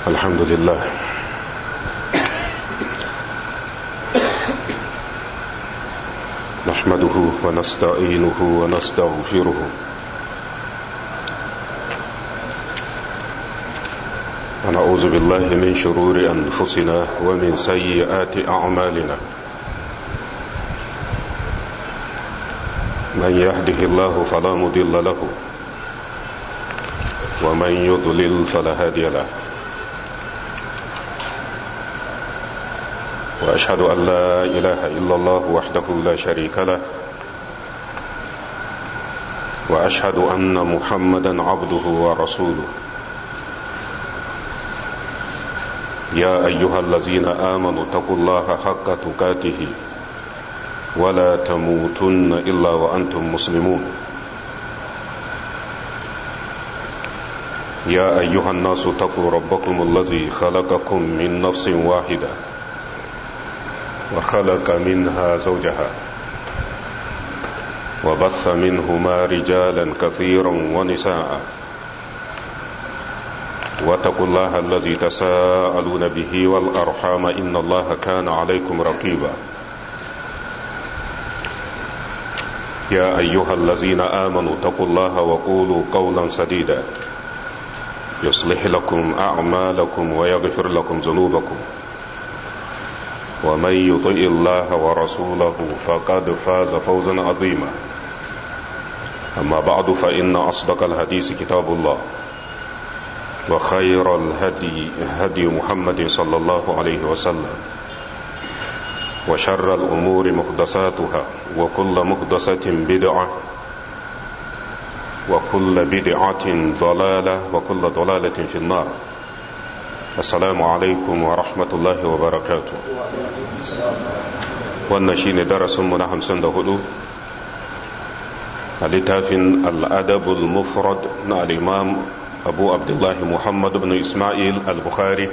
الحمد لله نحمده ونستعينه ونستغفره ونعوذ بالله من شرور أنفسنا ومن سيئات أعمالنا من يهده الله فلا مضل له ومن يضلل فلا هادي له واشهد ان لا اله الا الله وحده لا شريك له واشهد ان محمدا عبده ورسوله يا ايها الذين امنوا اتقوا الله حق تقاته ولا تموتن الا وانتم مسلمون يا ايها الناس اتقوا ربكم الذي خلقكم من نفس واحده وخلق منها زوجها وبث منهما رجالا كثيرا ونساء واتقوا الله الذي تساءلون به والارحام ان الله كان عليكم رقيبا يا ايها الذين امنوا اتقوا الله وقولوا قولا سديدا يصلح لكم اعمالكم ويغفر لكم ذنوبكم ومن يطع الله ورسوله فقد فاز فوزا عظيما اما بعد فان اصدق الحديث كتاب الله وخير الهدي هدي محمد صلى الله عليه وسلم وشر الامور محدثاتها وكل محدثه بدعه وكل بدعه ضلاله وكل ضلاله في النار السلام عليكم ورحمة الله وبركاته wannan shine darasinmu na hamsin da hudu a littafin al'adabul mufrad na al'imam abu abdullahi muhammad ibn ismail al-bukhari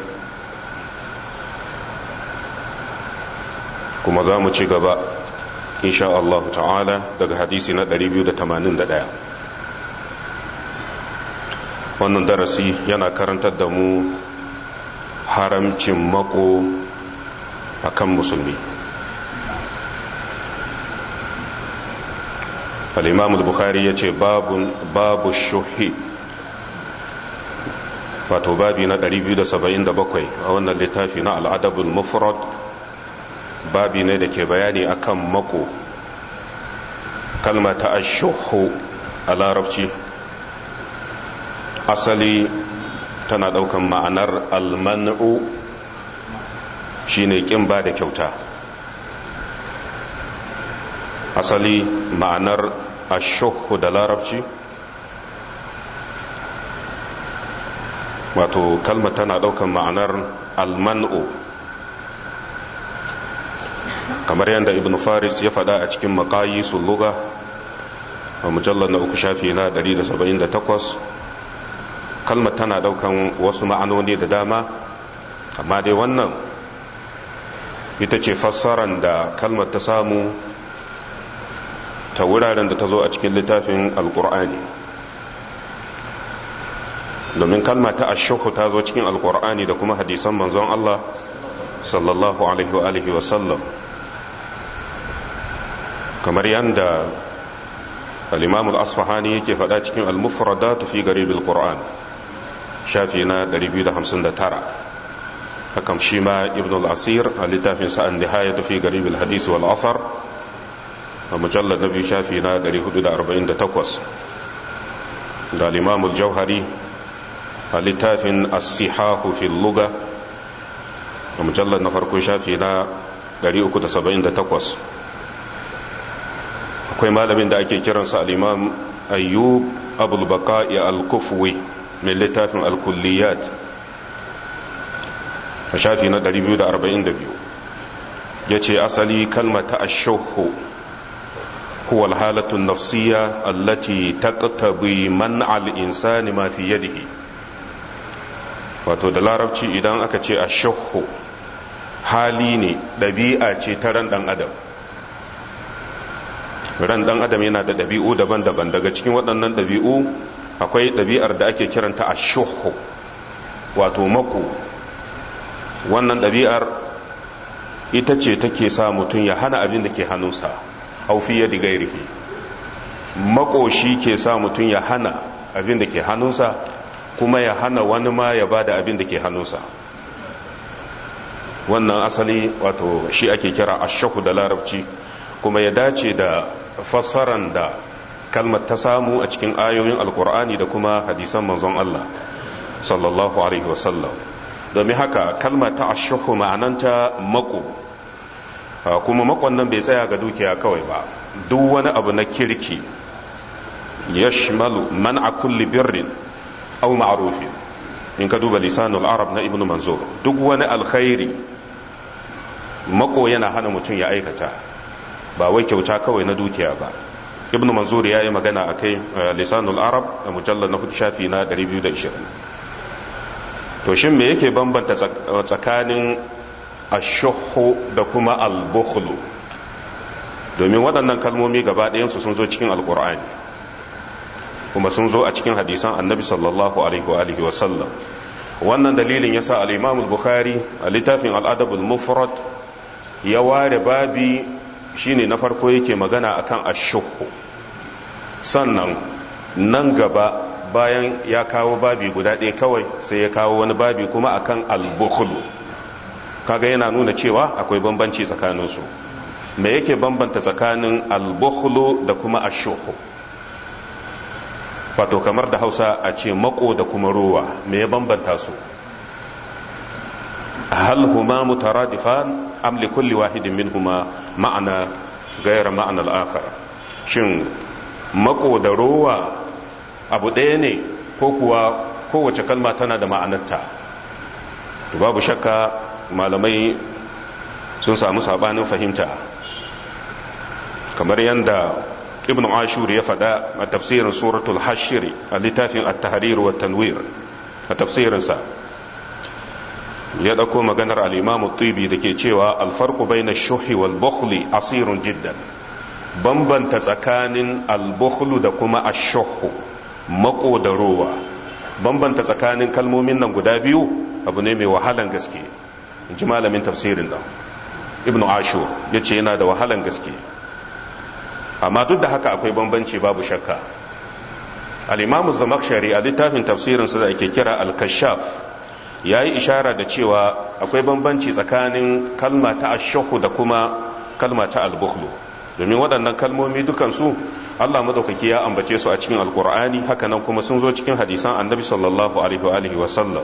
kuma za mu ci gaba insha Allah ta'ala daga hadisi na 281 wannan darasi yana karantar da mu haramcin mako a kan musulmi al'imam al-bukhari ya ce babu shuhi wato babi na 277 a wannan littafi na al'adabul mufrad babi ne da ke bayani akan mako kalma ta ashuhu a larabci asali tana daukan ma'anar almanu shine kin ba da kyauta asali ma'anar ashuhu da larabci wato kalma tana daukan ma'anar almanu kamar yadda ibn faris ya faɗa a cikin makayi sulluga a mujallar na uku shafi na 178 kalmar tana daukan wasu ma'anoni da dama amma dai wannan ita ce fassaran da kalmar ta samu ta wuraren da ta zo a cikin littafin alkur'ani domin kalma ta ashuhu ta zo cikin alkur'ani da kuma hadisan manzon Allah sallallahu alaihi wa alihi wa sallam kamar yadda al-imam al-asfahani yake faɗa cikin al-mufradat fi garib al-qur'an shafi na 259 hakan shi ma ibn al-asir a littafin sa'an nihaya fi garib al-hadis wal athar a mujallar na biyu shafi na 448 da al-imam al-jauhari a littafin as-sihahu fi luga a mujallar na farko shafi na 378 akwai malamin da ake kiransa al-imam ayyub abul baqa'i al-kufwi mai littafin al-kulliyat a shafi na 242 yace asali kalmata ash-shuhu huwa al-halatu an-nafsiyya allati taqtabi man al-insani ma fi yadihi wato da larabci idan aka ce ash-shuhu hali ne ɗabi'a ce ta ran ɗan adam ran ɗan adam yana da ɗabi'u daban-daban daga cikin waɗannan ɗabi'u akwai ɗabi'ar da ake kiranta a shuhu wato mako wannan ɗabi'ar ita ce take sa mutum ya hana abin da ke hannunsa haufiya da gairihi makoshi ke sa mutum ya hana abin da ke hannunsa kuma ya hana wani ma ya bada abin da ke hannunsa wannan asali wato shi ake kira ashaku da larabci kuma ya dace da fassaran da kalmar ta samu a cikin ayoyin alkur'ani da kuma hadisan manzon Allah sallallahu alaihi wasallam domin haka kalmar ta ashaku ma'ananta mako kuma makon nan bai tsaya ga dukiya kawai ba duk wani abu na kirki yashmalu man'a kulli birrin aw ma'rufin in ka duba lisanul arab na ibnu manzur duk wani alkhairi mako yana hana mutum ya aikata ba wai kyauta kawai na dukiya ba ibnu manzur ya yi magana a kai lisanul arab a mujallar na hudu shafi na 220 to shin me yake bambanta tsakanin ashuhu da kuma albukhlu domin waɗannan kalmomi gaba ɗayansu sun zo cikin alkur'ani kuma sun zo a cikin hadisan annabi sallallahu alaihi wa alihi wa sallam wannan dalilin yasa al-imam al-bukhari a littafin al-adab al-mufrad ya ware babi shine na farko yake magana akan ashuhu sannan nan gaba bayan ya kawo babi guda ɗaya kawai sai ya kawo wani babi kuma akan al-bukhlu kaga yana nuna cewa akwai bambanci tsakaninsu me yake bambanta tsakanin al-bukhlu da kuma ashuhu wato kamar da hausa a ce mako da kuma ruwa me ya bambanta su hal huma mutaradifan am li kulli wahidin minhuma ma'ana gayar ma'anar akhar shin mako da ruwa abu ɗaya ne ko kuwa kowace kalma tana da ma'anarta babu shakka malamai sun samu sabanin fahimta kamar yadda ibn ashur ya faɗa a tafsirin suratul hashiri a littafin at-tahrir wa tanwir a tafsirinsa ya ɗauko maganar al-imam tibi da ke cewa alfarku bayna shuhi wal bukhli asirun jiddan bambanta tsakanin al-bukhlu da kuma ash-shuhu mako da rowa bambanta tsakanin kalmomin nan guda biyu abu ne mai wahalan gaske in ji malamin tafsirin nan ibn ashur ya ce yana da wahalan gaske amma duk da haka akwai bambanci babu shakka al-imamu zamakshari a littafin tafsirinsa da ake kira al-kashaf ya yi ishara da cewa akwai bambanci tsakanin kalma ta ashahu da kuma kalma ta al-bukhlu domin waɗannan kalmomi dukansu Allah madaukaki ya ambace su a cikin alkur'ani hakanan kuma sun zo cikin hadisan annabi sallallahu alaihi wa alihi wa sallam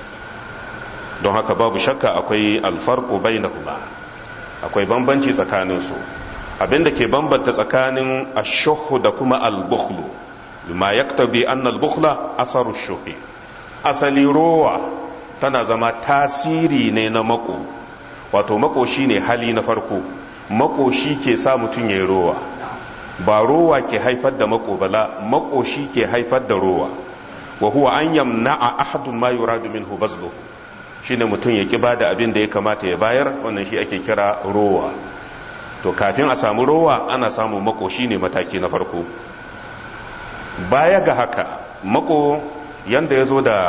don haka babu shakka akwai alfarqu bainahuma akwai bambanci tsakanin su abinda ke bambanta tsakanin ashuhu da kuma albukhlu ma yaktabi anna albukhla asaru shuhi asali rowa tana zama tasiri ne na mako wato mako shine hali na farko mako shi ke sa mutum ya yi rowa ba rowa ke haifar da mako bala mako shi ke haifar da rowa wa huwa an yamna'a ahadun ma yuradu minhu bazlu shine mutum ya ki bada abin da ya kamata ya bayar wannan shi ake kira rowa to kafin a samu rowa ana samun mako shine mataki na farko baya ga haka mako yanda ya zo da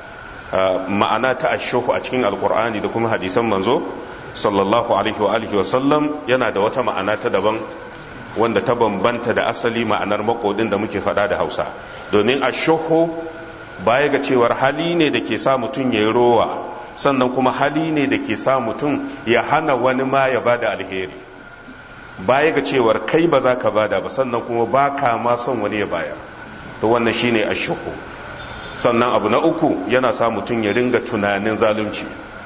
ma'ana ta ashuhu a cikin alkur'ani da kuma hadisan manzo sallallahu alaihi wa alihi wa sallam yana da wata ma'ana ta daban wanda ta bambanta da asali ma'anar makodin da muke faɗa da hausa domin ashuhu baya ga cewar hali ne da ke sa mutum ya yi rowa sannan kuma hali ne da ke sa mutum ya hana wani ma ya bada alheri baya ga cewar kai ba za ka bada ba sannan kuma ba ka ma son wani ya bayar to wannan shine ashuhu sannan abu na uku yana sa mutum ya ringa tunanin zalunci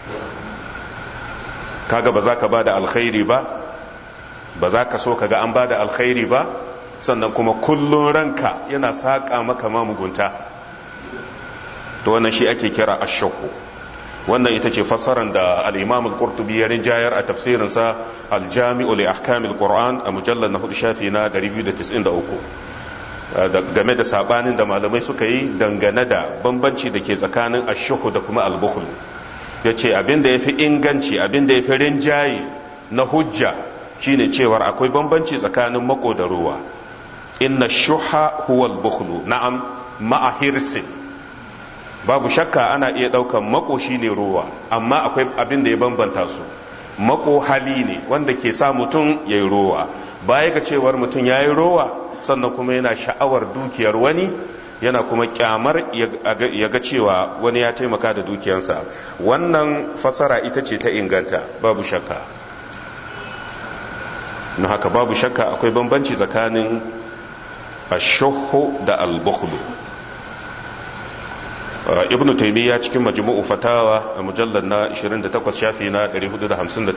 kaga ba za ka bada alkhairi ba ba za ka so ka ga an ba da alkhairi ba sannan kuma kullum ranka yana saƙa maka ma mugunta to wannan shi ake kira ashakku wannan ita ce fassarar da al-imam al-qurtubi ya rinjayar a tafsirinsa al-jami'u li ahkam al-qur'an a mujallar na hudu shafi na 293 game da sabanin da malamai suka yi dangane da bambanci da ke tsakanin ashuhu da kuma al-bukhl yace abin da yafi inganci abin da yafi rinjaye na hujja shine cewar akwai bambanci tsakanin mako da ruwa inna shuha huwa al-bukhlu na'am ma'a hirsin babu shakka ana iya ɗaukan mako shine rowa amma akwai abin da ya bambanta su mako hali ne wanda ke sa mutum ya yi rowa baya ga cewar mutum ya yi rowa sannan kuma yana sha'awar dukiyar wani yana kuma kyamar ya ga cewa wani ya taimaka da dukiyarsa wannan fasara ita ce ta inganta babu shakka na haka babu shakka akwai bambanci tsakanin ashuhu da albukhlu ibn taimiyya cikin majmu'u fatawa a mujallar na 28 shafi na 458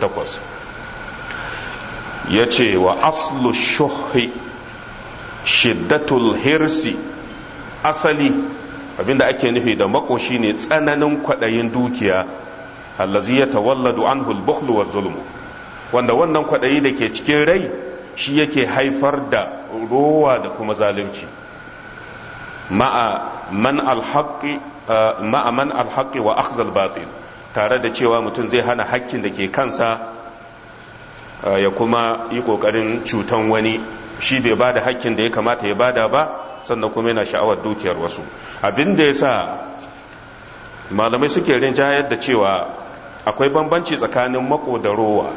ya ce wa aslu shuhi shiddatul hirsi asali abinda ake nufi da makoshi ne tsananin kwaɗayin dukiya allazi ya tawalladu anhu al-bukhlu wa zulmu wanda wannan kwaɗayi da ke cikin rai shi yake haifar da rowa da kuma zalunci ma'a man alhaqi ma'a man alhaqi wa akhzal batil tare da cewa mutum zai hana hakkin da ke kansa ya kuma yi kokarin cutan wani shi bai bada hakkin da ya kamata ya bada ba sannan kuma yana sha'awar dukiyar wasu abin da ya sa malamai suke rinjayar da cewa akwai bambanci tsakanin mako da rowa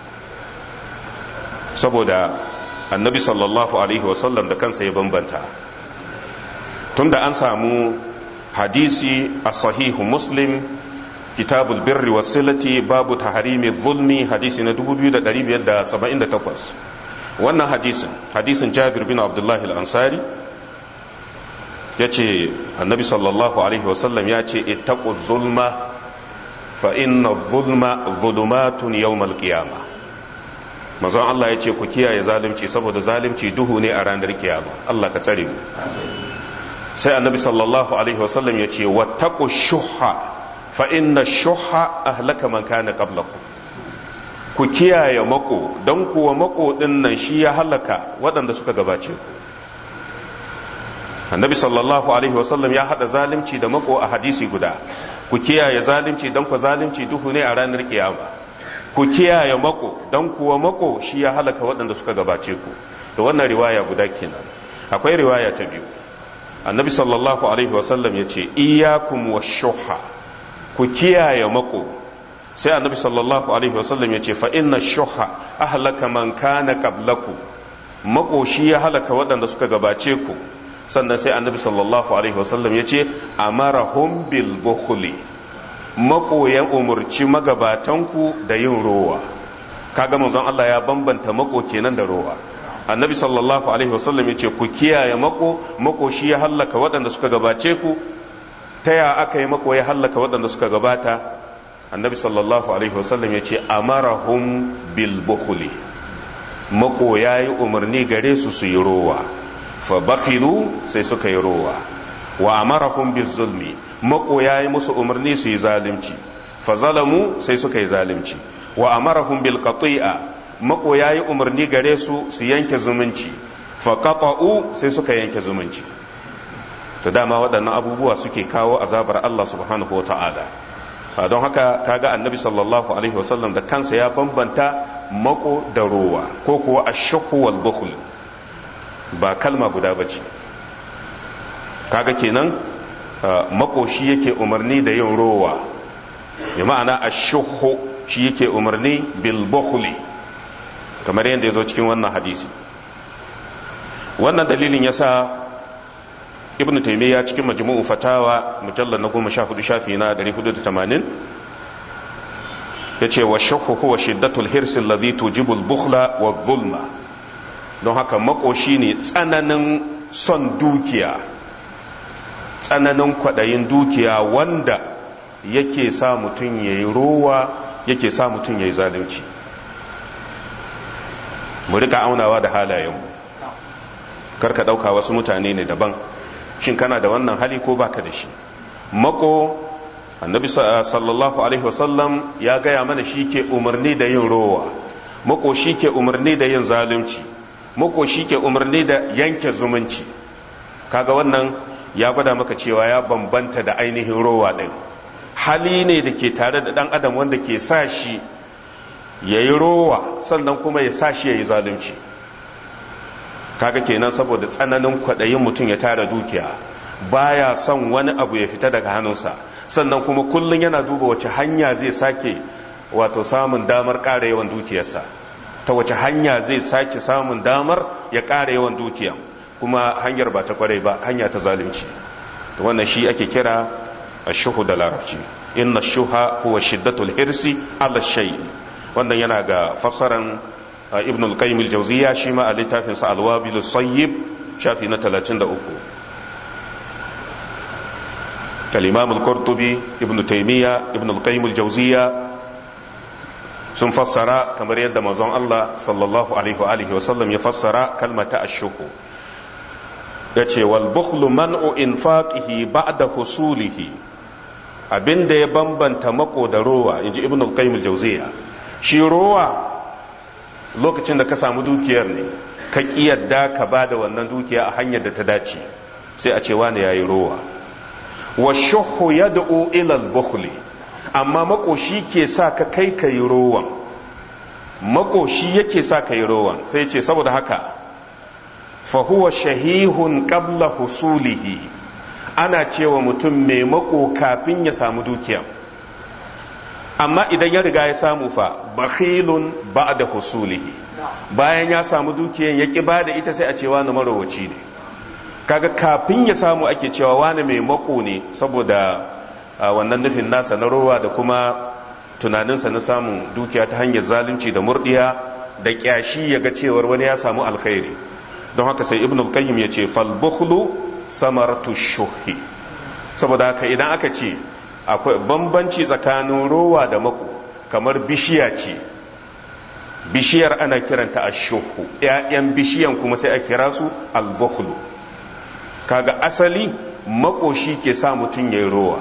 saboda annabi sallallahu alaihi wasallam da kansa ya bambanta tunda an samu hadisi a sahihu muslim kitabul birri wasilati babu taharimi zulmi hadisi na 2578 wannan hadisin hadisin jabir bin abdullahi al-ansari ya ce annabi sallallahu alaihi wasallam ya ce ittaqu zulma fa inna zulma zulumatun yawmal qiyama mazan Allah ya ce ku kiyaye zalunci saboda zalunci duhu ne a ranar kiyama Allah ka tsare mu sai annabi sallallahu alaihi wasallam ya ce wattaqu shuhha fa inna shuhha ahlaka man kana qablakum ku kiyaye mako don kuwa mako din nan shi ya halaka waɗanda suka gabace ku annabi sallallahu alaihi wasallam ya hada zalunci da mako a hadisi guda ku kiyaye zalunci don ku zalunci duhu ne a ranar kiyama ku kiyaye mako don kuwa mako shi ya halaka waɗanda suka gabace ku da wannan riwaya guda kenan akwai riwaya ta biyu annabi sallallahu alaihi wasallam ya ce iyakum wa shuha ku kiyaye mako sai annabi sallallahu alaihi wasallam ya ce fa inna shuha ahlaka man kana qablaku mako shi ya halaka waɗanda suka gabace ku sannan sai annabi sallallahu alaihi wasallam ya ce amarahum bil bukhli mako ya umurci magabatanku da yin rowa kaga manzon Allah ya bambanta mako kenan da rowa annabi sallallahu alaihi wasallam ya ce ku kiyaye mako mako shi ya hallaka waɗanda suka gabace ku ta ya aka yi mako ya hallaka waɗanda suka gabata annabi sallallahu alaihi wasallam ya ce amarahum bil bukhli mako ya yi umarni gare su su yi rowa fa bakhilu sai suka yi rowa wa amarahum biz zulmi mako ya yi musu umarni su yi zalunci fa zalamu sai suka yi zalunci wa amarahum bil qati'a mako ya yi umarni gare su su yanke zumunci fa qata'u sai suka yanke zumunci to dama waɗannan abubuwa suke kawo azabar Allah subhanahu wata'ala don haka kaga annabi sallallahu alaihi wasallam da kansa ya bambanta mako da rowa ko kuwa ashhu wal bukhl ba kalma guda bace kaga kenan makoshi yake umarni da yin rowa ya ma'ana ashhu shi yake umarni bil bukhli kamar yadda ya zo cikin wannan hadisi wannan dalilin yasa ibn taimiyya cikin majmu'u fatawa mujallar na goma sha hudu shafi na 480 ya ce wa shakku huwa shiddatul hirsi alladhi tujibu al-bukhla wa zulma don haka makoshi ne tsananin son dukiya tsananin kwaɗayin dukiya wanda yake sa mutum ya yi rowa yake sa mutum ya yi zalunci mu rika aunawa da halayenmu karka ɗauka wasu mutane ne daban shin kana da wannan hali ko baka da shi mako annabi sallallahu alaihi wasallam ya gaya mana shi ke umarni da yin rowa mako shi ke umarni da yin zalunci mako shi ke umarni da yanke zumunci kaga wannan ya gwada maka cewa ya bambanta da ainihin rowa ɗin hali ne da ke tare da ɗan adam wanda ke sa shi ya yi rowa sannan kuma ya sa shi ya yi zalunci kaga kenan saboda tsananin kwaɗayin mutum ya tara dukiya baya son wani abu ya fita daga hannunsa sannan kuma kullum yana duba wace hanya zai sake wato samun damar ƙara yawan dukiyarsa ta wace hanya zai sake samun damar ya ƙara yawan dukiya kuma hanyar ba ta kwarai ba hanya ta zalunci wannan shi ake kira ashuhu da larabci inna shuha huwa shiddatul hirsi ala shay wannan yana ga fassaran ibn al-qayyim al-jawziyya shi ma a littafin sa al-wabil sayyib shafi na 33 كالإمام القرطبي ابن تيمية ابن القيم الجوزية sun fassara kamar yadda manzon Allah sallallahu alaihi wa alihi wasallam ya fassara kalmata ashuhu ya ce wal bukhlu man'u infaqihi ba'da husulihi abinda ya bambanta mako da rowa inji ibn al-qayyim al-jawziya shi rowa lokacin da ka samu dukiyar ne ka kiyarda ka bada wannan dukiya a hanyar da ta dace sai a ce wani yayi rowa wa shuhu yad'u ila al-bukhli amma makoshi ke sa ka kai ka yi rowan makoshi yake sa ka yi rowan sai ce saboda haka fahuwa shahihun qabla husulihi ana cewa mutum mai mako kafin ya samu dukiya amma idan ya riga ya samu fa bakhilun ba'da husulihi bayan ya samu dukiyan ya ki bada ita sai a ce wani marowaci ne kaga kafin ya samu ake cewa wani mai mako ne saboda a wannan nufin nasa na rowa da kuma tunaninsa na samun dukiya ta hanyar zalunci da murdiya da kyashi ya ga cewar wani ya samu alkhairi don haka sai ibn al-qayyim ya ce fal bukhlu samaratu shuhi saboda haka idan aka ce akwai bambanci tsakanin rowa da mako kamar bishiya ce bishiyar ana kiranta ashuhu ƴaƴan bishiyan kuma sai a kira su al-bukhlu kaga asali makoshi ke sa mutum yayi rowa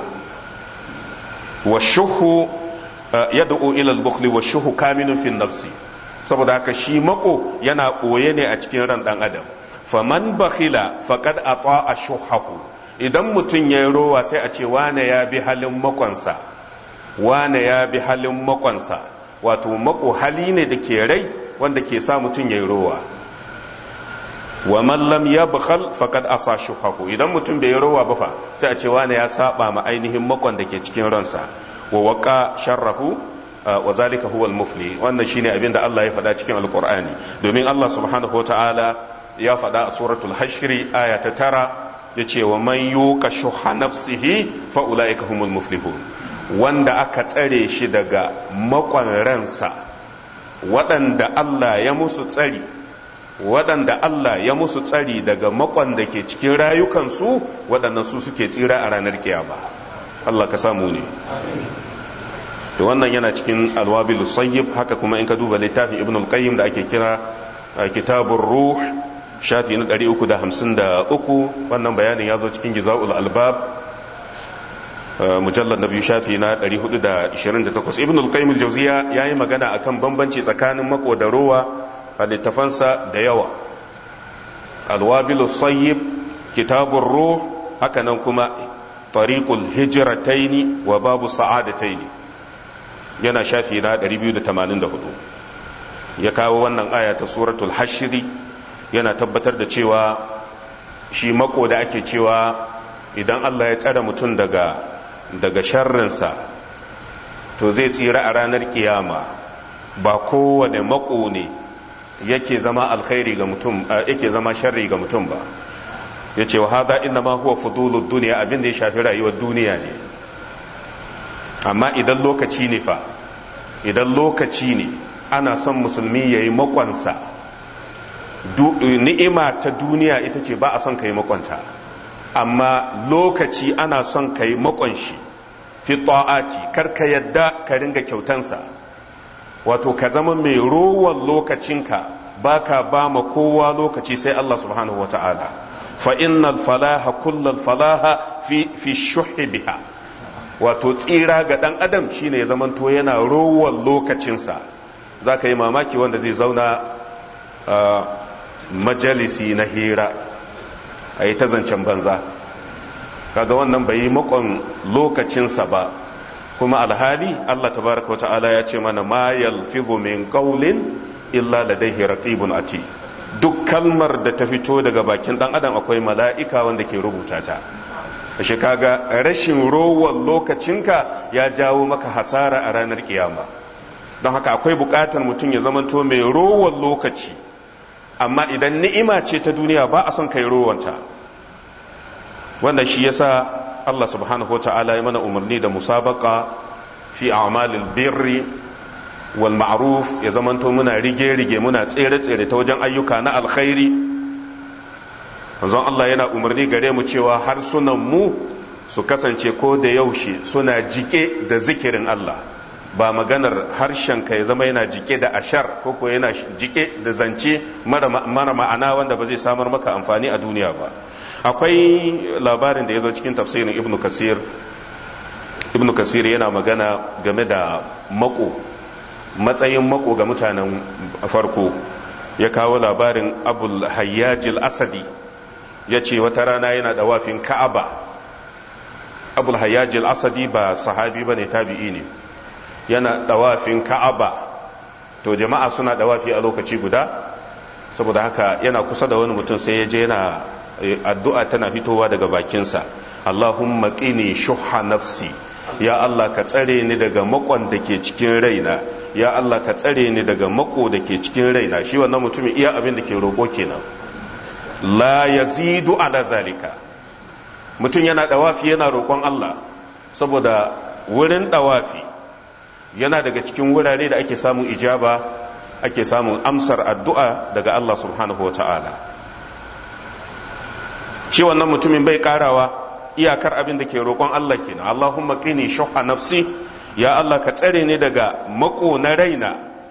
washuhu yad'u ila al-bukhli washuhu kaminun fi nafsi saboda haka shi mako yana ɓoye ne a cikin ran dan adam faman bakhila faqad ata'a shuhahu idan mutum yayi rowa sai a ce wane ya bi halin makonsa wane ya bi halin makonsa wato mako hali ne da ke rai wanda ke sa mutum yayi rowa wa man lam yabkhal faqad asa shuhahu idan mutum bai rowa ba fa sai a ce wane ya saba ma ainihin makon da ke cikin ransa wa waqa sharrahu wa zalika huwa al-mufli wannan shine abin da Allah ya faɗa cikin alqur'ani domin Allah subhanahu wataala ya faɗa a suratul hashri aya ta tara yace wa man yuqa shuha nafsihi fa ulaika humul muflihun wanda aka tsare shi daga makon ransa waɗanda Allah ya musu tsari waɗanda Allah ya musu tsari daga makon da ke cikin rayukansu waɗannan su suke tsira a ranar kiyama Allah ka samu ne da wannan yana cikin alwabil sayyib haka kuma in ka duba littafin ibn al-qayyim da ake kira kitabur ruh shafi na 353 wannan bayanin ya zo cikin gizaul albab mujallar na biyu shafi na 428 ibn al-qayyim al-jawziya yayi magana akan bambanci tsakanin mako da rowa a littafansa da yawa alwabil sayyib kitabur ruh haka nan kuma tariqul hijrataini wa babu sa'adataini yana shafi na 284 ya kawo wannan aya ta suratul hashri yana tabbatar da cewa shi mako da ake cewa idan Allah ya tsare mutum daga daga sharrinsa to zai tsira a ranar kiyama ba kowane mako ne yake zama alkhairi ga mutum yake zama sharri ga mutum ba ya ce wa hada inna ma huwa fudulud duniya abin da ya shafi rayuwar duniya ne amma idan lokaci ne fa idan lokaci ne ana son musulmi ya yi makwansa ni'ima ta duniya ita ce ba a son ka yi makwanta amma lokaci ana son ka yi makwanshi fi ta'ati kar ka yadda ka ringa kyautansa wato ka zama mai rowan lokacinka ba ka ba ma kowa lokaci sai Allah subhanahu wa ta'ala fa innal falaha kullal falaha fi fi shuhi biha wato tsira ga ɗan adam shine ya zamanto yana rowan lokacinsa za ka yi mamaki wanda zai zauna majalisi na hira a yi ta zancen banza kaga wannan bai yi makon lokacinsa ba kuma alhali Allah tabaraka wa ta'ala ya ce mana ma yalfizu min qawlin illa ladayhi raqibun ati duk kalmar da ta fito daga bakin dan adam akwai mala'ika wanda ke rubuta ta ashe kaga rashin rowan lokacinka ya jawo maka hasara a ranar kiyama don haka akwai bukatar mutum ya zamanto mai rowan lokaci amma idan ni'ima ce ta duniya ba a son kai rowanta wannan shi yasa Allah subhanahu wa ta'ala ya mana umarni da musabaka fi a'malil birri wal ma'ruf ya zamanto muna rige-rige muna tsere-tsere ta wajen ayyuka na alkhairi manzon Allah yana umarni gare mu cewa harsunan mu su kasance ko da yaushe suna jike da zikirin Allah ba maganar harshen ka ya zama yana jike da ashar ko ko yana jike da zance mara ma'ana wanda ba zai samar maka amfani a duniya ba akwai labarin da ya zo cikin tafsirin ibnu kasir ibnu kasir yana magana game da mako matsayin mako ga mutanen farko ya kawo labarin abul hayyajil asadi ya ce wata rana yana da wafin ka'aba abul hayyajil asadi ba sahabi ba ne tabi'i ne yana dawafin ka'aba to jama'a suna dawafi a lokaci guda saboda haka yana kusa da wani mutum sai ya je yana addu'a tana fitowa daga bakinsa Allahumma qini shuhha nafsi ya Allah ka tsare ni daga makon da ke cikin raina ya Allah ka tsare ni daga mako da ke cikin raina shi wannan mutumin iya abin da ke roƙo kenan la yazidu ala zalika mutum yana dawafi yana roƙon Allah saboda wurin dawafi yana daga cikin wurare da ake samun ijaba ake samun amsar addu'a daga Allah subhanahu wa ta'ala shi wannan mutumin bai karawa iyakar abin da ke roƙon Allah kenan Allahumma qini shuhha nafsi ya Allah ka tsare ni daga mako na raina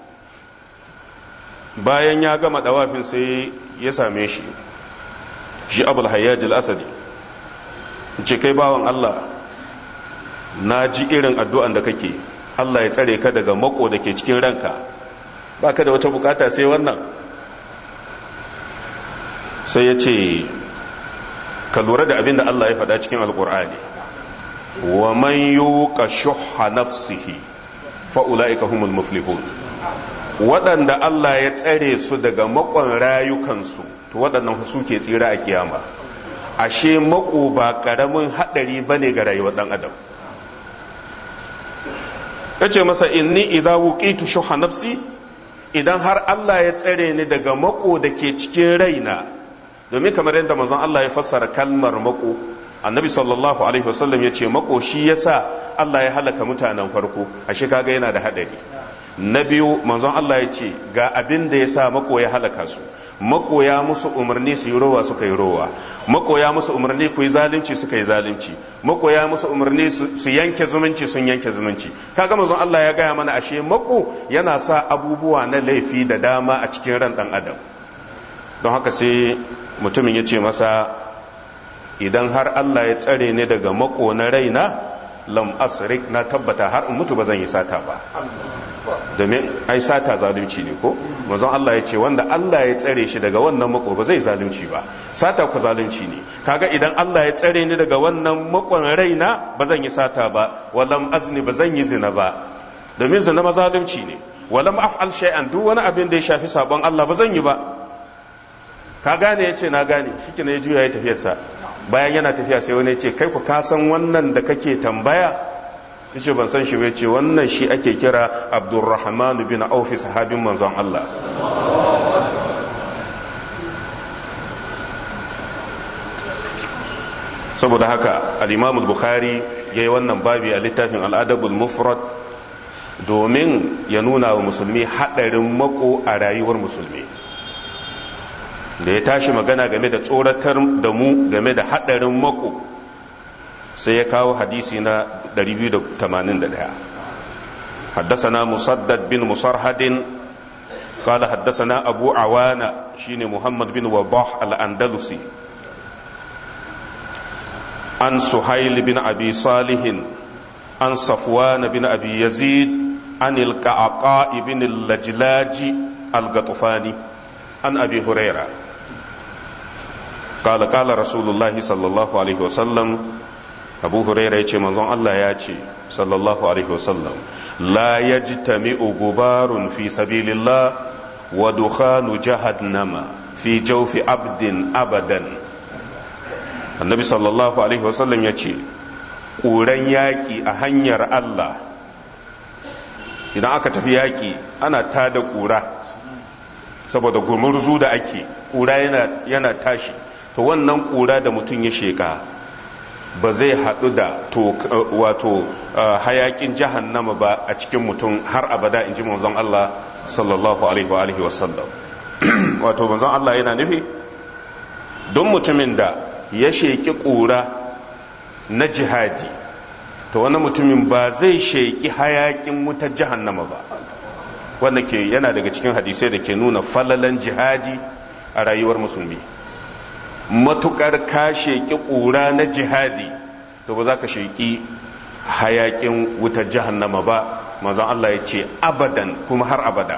bayan ya gama dawafin sai ya same shi shi abul hayyaj al-asadi ce kai bawan Allah na ji irin addu'an da kake Allah ya tsare ka daga mako da ke cikin ranka ba ka da wata bukata sai wannan sai ya ce ka lura da abin da Allah ya faɗa cikin alƙur'ani wa man yuqa shuhha nafsihi fa ulaika humul muflihun waɗanda Allah ya tsare su daga makon rayukansu to waɗannan su ke tsira a kiyama ashe mako ba ƙaramin haɗari bane ga rayuwar ɗan adam ya ce masa inni idza wuqitu shuha nafsi idan har Allah ya tsare ni daga mako da ke cikin raina domin kamar yadda manzon Allah ya fassara kalmar mako annabi sallallahu alaihi wasallam ya ce mako shi yasa Allah ya halaka mutanen farko ashe kaga yana da hadari na biyu manzon Allah ya ce ga abin da ya sa mako ya halaka su mako ya musu umarni su yi rowa suka yi rowa mako ya musu umarni ku yi zalunci suka yi zalunci mako ya musu umarni su yanke zumunci sun yanke zumunci kaga manzon Allah ya gaya mana ashe mako yana sa abubuwa na laifi da dama a cikin ran dan adam don haka sai mutumin ya ce masa idan har Allah ya tsare ni daga mako na raina lam asrik na tabbata har in mutu ba zan yi sata ba domin ai sata zalunci ne ko manzon Allah ya ce wanda Allah ya tsare shi daga wannan mako ba zai zalunci ba sata ku zalunci ne kaga idan Allah ya tsare ni daga wannan makon raina ba zan yi sata ba walam azni ba zan yi zina ba domin zina ma zalunci ne walam af'al shay'an duk wani abin da ya shafi sabon Allah ba zan yi ba ka gane yace na gane shike ya juya ya tafiyarsa bayan yana tafiya sai wani ya ce kai ku ka san wannan da kake tambaya yace ban san shi bai ce wannan shi ake kira abdurrahman bin aufi sahabin manzon Allah saboda haka al-imam al-bukhari yayi wannan babi a littafin al-adabul mufrad domin ya nuna wa musulmi hadarin mako a rayuwar musulmi da ya tashi magana game da tsoratar da mu game da hadarin mako sai ya kawo hadisi na 281 حدثنا مسدد بن مصرحد قال حدثنا أبو عوانة شين محمد بن وضاح الأندلسي عن سهيل بن أبي صالح عن صفوان بن أبي يزيد عن القعقاء بن اللجلاج القطفاني عن أبي هريرة قال قال رسول الله صلى الله عليه وسلم abu huraira ya ce manzon Allah ya ce sallallahu alaihi wasallam la yajtami'u gubarun fi sabilillah wa dukhanu jahannama fi jawfi abdin abadan annabi sallallahu alaihi wasallam ya ce ƙuran yaƙi a hanyar Allah idan aka tafi yaƙi ana tada ƙura saboda gumurzu da ake ƙura yana tashi to wannan ƙura da mutum ya sheƙa ba zai haɗu da wato hayaƙin jahannama ba a cikin mutum har abada in ji manzon Allah sallallahu alaihi wa sallam wato manzon Allah yana nufi don mutumin da ya sheƙi ƙura na jihadi to wani mutumin ba zai sheƙi hayaƙin wutar jahannama ba wanda ke yana daga cikin hadisai da ke nuna falalan jihadi a rayuwar musulmi matukar ka sheƙi ƙura na jihadi to ba za ka sheƙi hayaƙin wutar jahannama ba manzon Allah ya ce abadan kuma har abada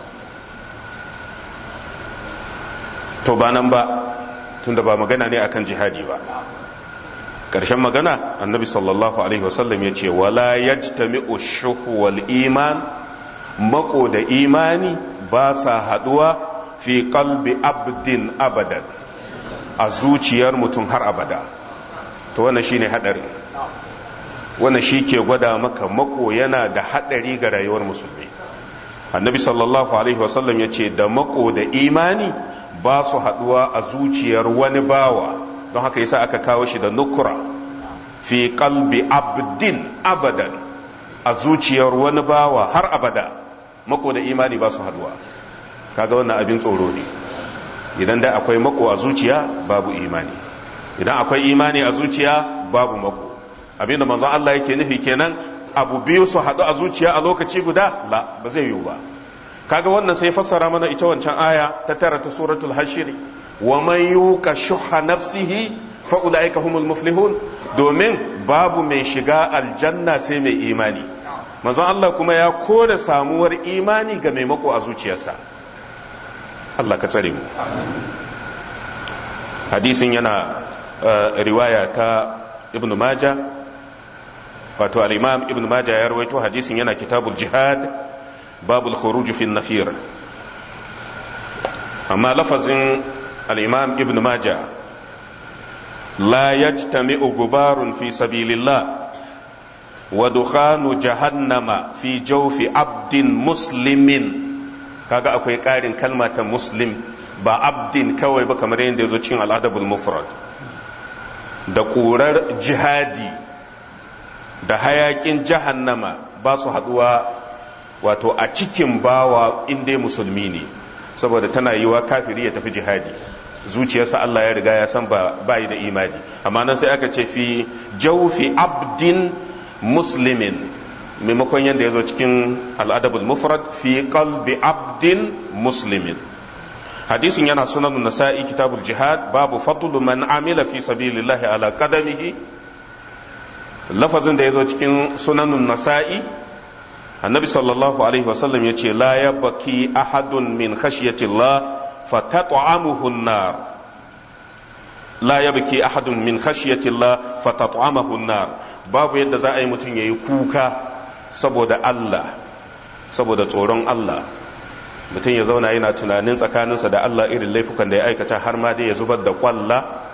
to ba nan ba tunda ba magana ne akan jihadi ba ƙarshen magana annabi sallallahu alaihi wasallam ya ce wala yajtami'u shuhu wal iman mako da imani ba sa haduwa fi qalbi abdin abadan a zuciyar mutum har abada to wannan shine hadari wannan shi ke gwada maka mako yana da hadari ga rayuwar musulmi annabi sallallahu alaihi wasallam ya ce da mako da imani ba su haduwa a zuciyar wani bawa don haka yasa aka kawo shi da nukura fi qalbi abdin abadan a zuciyar wani bawa har abada mako da imani ba su haduwa kaga wannan abin tsoro ne idan da akwai mako a zuciya babu imani idan akwai imani a zuciya babu mako abinda manzon Allah yake nufi kenan abu biyu su haɗu a zuciya a lokaci guda la ba zai yiwu ba kaga wannan sai fassara mana ita wancan aya ta tara ta suratul hashir wa man yuqa shuha nafsihi fa ulaika humul muflihun domin babu mai shiga aljanna sai mai imani manzon Allah kuma ya kore samuwar imani ga maimako a zuciyarsa Allah ka tsare mu hadisin yana riwaya ta ibn maja wato al-imam ibn maja ya rawaito hadisin yana kitabul jihad babul khuruj fi nafir amma lafazin al-imam ibn maja la yajtami'u gubarun fi sabilillah wa dukhanu jahannama fi jawfi abdin muslimin kaga akwai ƙarin kalma ta muslim ba abdin kawai ba kamar yadda ya zo cikin al'adabul mufrad da ƙurar jihadi da hayaƙin jahannama ba su haɗuwa wato a cikin bawa inda musulmi ne saboda tana yiwa kafiri ya tafi jihadi zuciyarsa Allah ya riga ya san ba yi da imani amma nan sai aka ce fi jaufi abdin muslimin maimakon yadda ya zo cikin al'adabul mufrad fi qalbi abdin muslimin hadisin yana sunan nasa'i kitabul jihad babu fadlu man amila fi sabilillahi ala qadamihi lafazin da ya zo cikin sunanun nasa'i annabi sallallahu alaihi wasallam ya ce la yabki ahadun min khashyatillah fatat'amuhu an-nar la yabki ahadun min khashyatillah fatat'amahu an-nar babu yadda za a yi mutum yayi kuka saboda Allah saboda tsoron Allah mutum ya zauna yana tunanin tsakaninsa da Allah irin laifukan da ya aikata har ma dai ya zubar da kwalla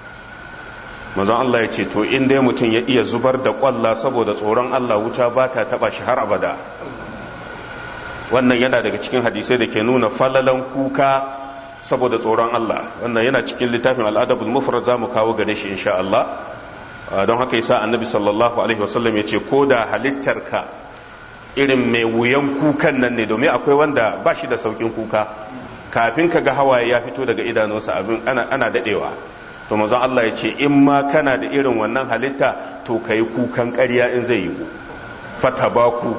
manzon Allah ya ce to in dai mutum ya iya zubar da kwalla saboda tsoron Allah wuta ba ta taba shi har abada wannan yana daga cikin hadisai da ke nuna falalan kuka saboda tsoron Allah wannan yana cikin littafin al'adabul mufrad zamu kawo gare shi insha Allah don haka yasa annabi sallallahu alaihi wasallam ya ce ko da halittarka irin mai wuyan kukan nan ne domin akwai wanda ba shi da saukin kuka kafin ka ga hawaye ya fito daga idanunsa abin ana, ana dadewa to manzon Allah ya ce in ma kana da irin wannan halitta to kai kukan ƙarya in zai yi fatabaku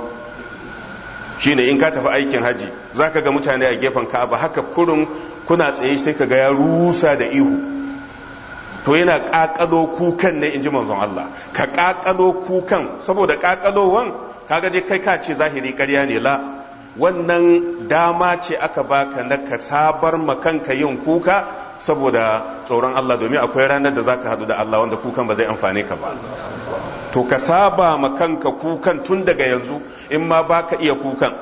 shine in ka tafi aikin haji zaka ga mutane a gefen Ka'aba haka kurun kuna tsaye sai ka ga ya rusa da ihu to yana ƙaƙalo kukan ne in ji manzon Allah ka ƙaƙalo kukan saboda ƙaƙalowan kaga dai kai ka ce zahiri ƙarya ne la wannan dama ce aka baka na ka sabar kanka yin kuka saboda tsoron Allah domin akwai ranar da zaka hadu da Allah wanda kukan ba zai amfane ka ba to ka saba kanka kukan tun daga yanzu in ma baka iya kukan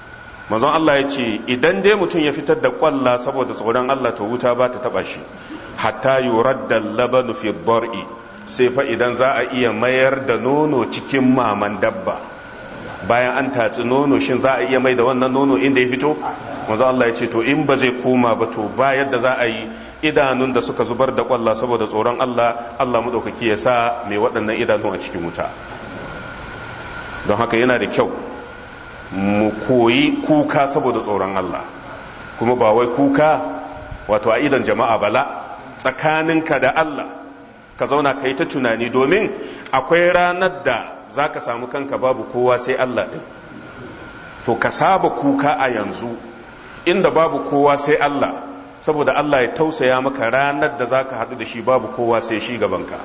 manzon Allah ya ce idan dai mutum ya fitar da kwalla saboda tsoron Allah to wuta ba ta taba shi hatta yuradda labanu fi bar'i sai fa idan za a iya mayar da nono cikin maman dabba bayan an tatsi nono shin za a iya mai da wannan nono inda ya fito manzo Allah ya ce to in ba zai koma ba to ba yadda za a yi idanun da suka zubar da kwalla saboda tsoron Allah Allah madaukaki ya sa mai waɗannan idanun a cikin wuta don haka yana da kyau mu koyi kuka saboda tsoron Allah kuma ba wai kuka wato a idan jama'a bala tsakaninka da Allah ka zauna ka yi ta tunani domin akwai ranar da za ka samu kanka babu kowa sai Allah ɗin to ka saba kuka a yanzu inda babu kowa sai Allah saboda Allah ya tausaya maka ranar da za ka haɗu da shi babu kowa sai shi gabanka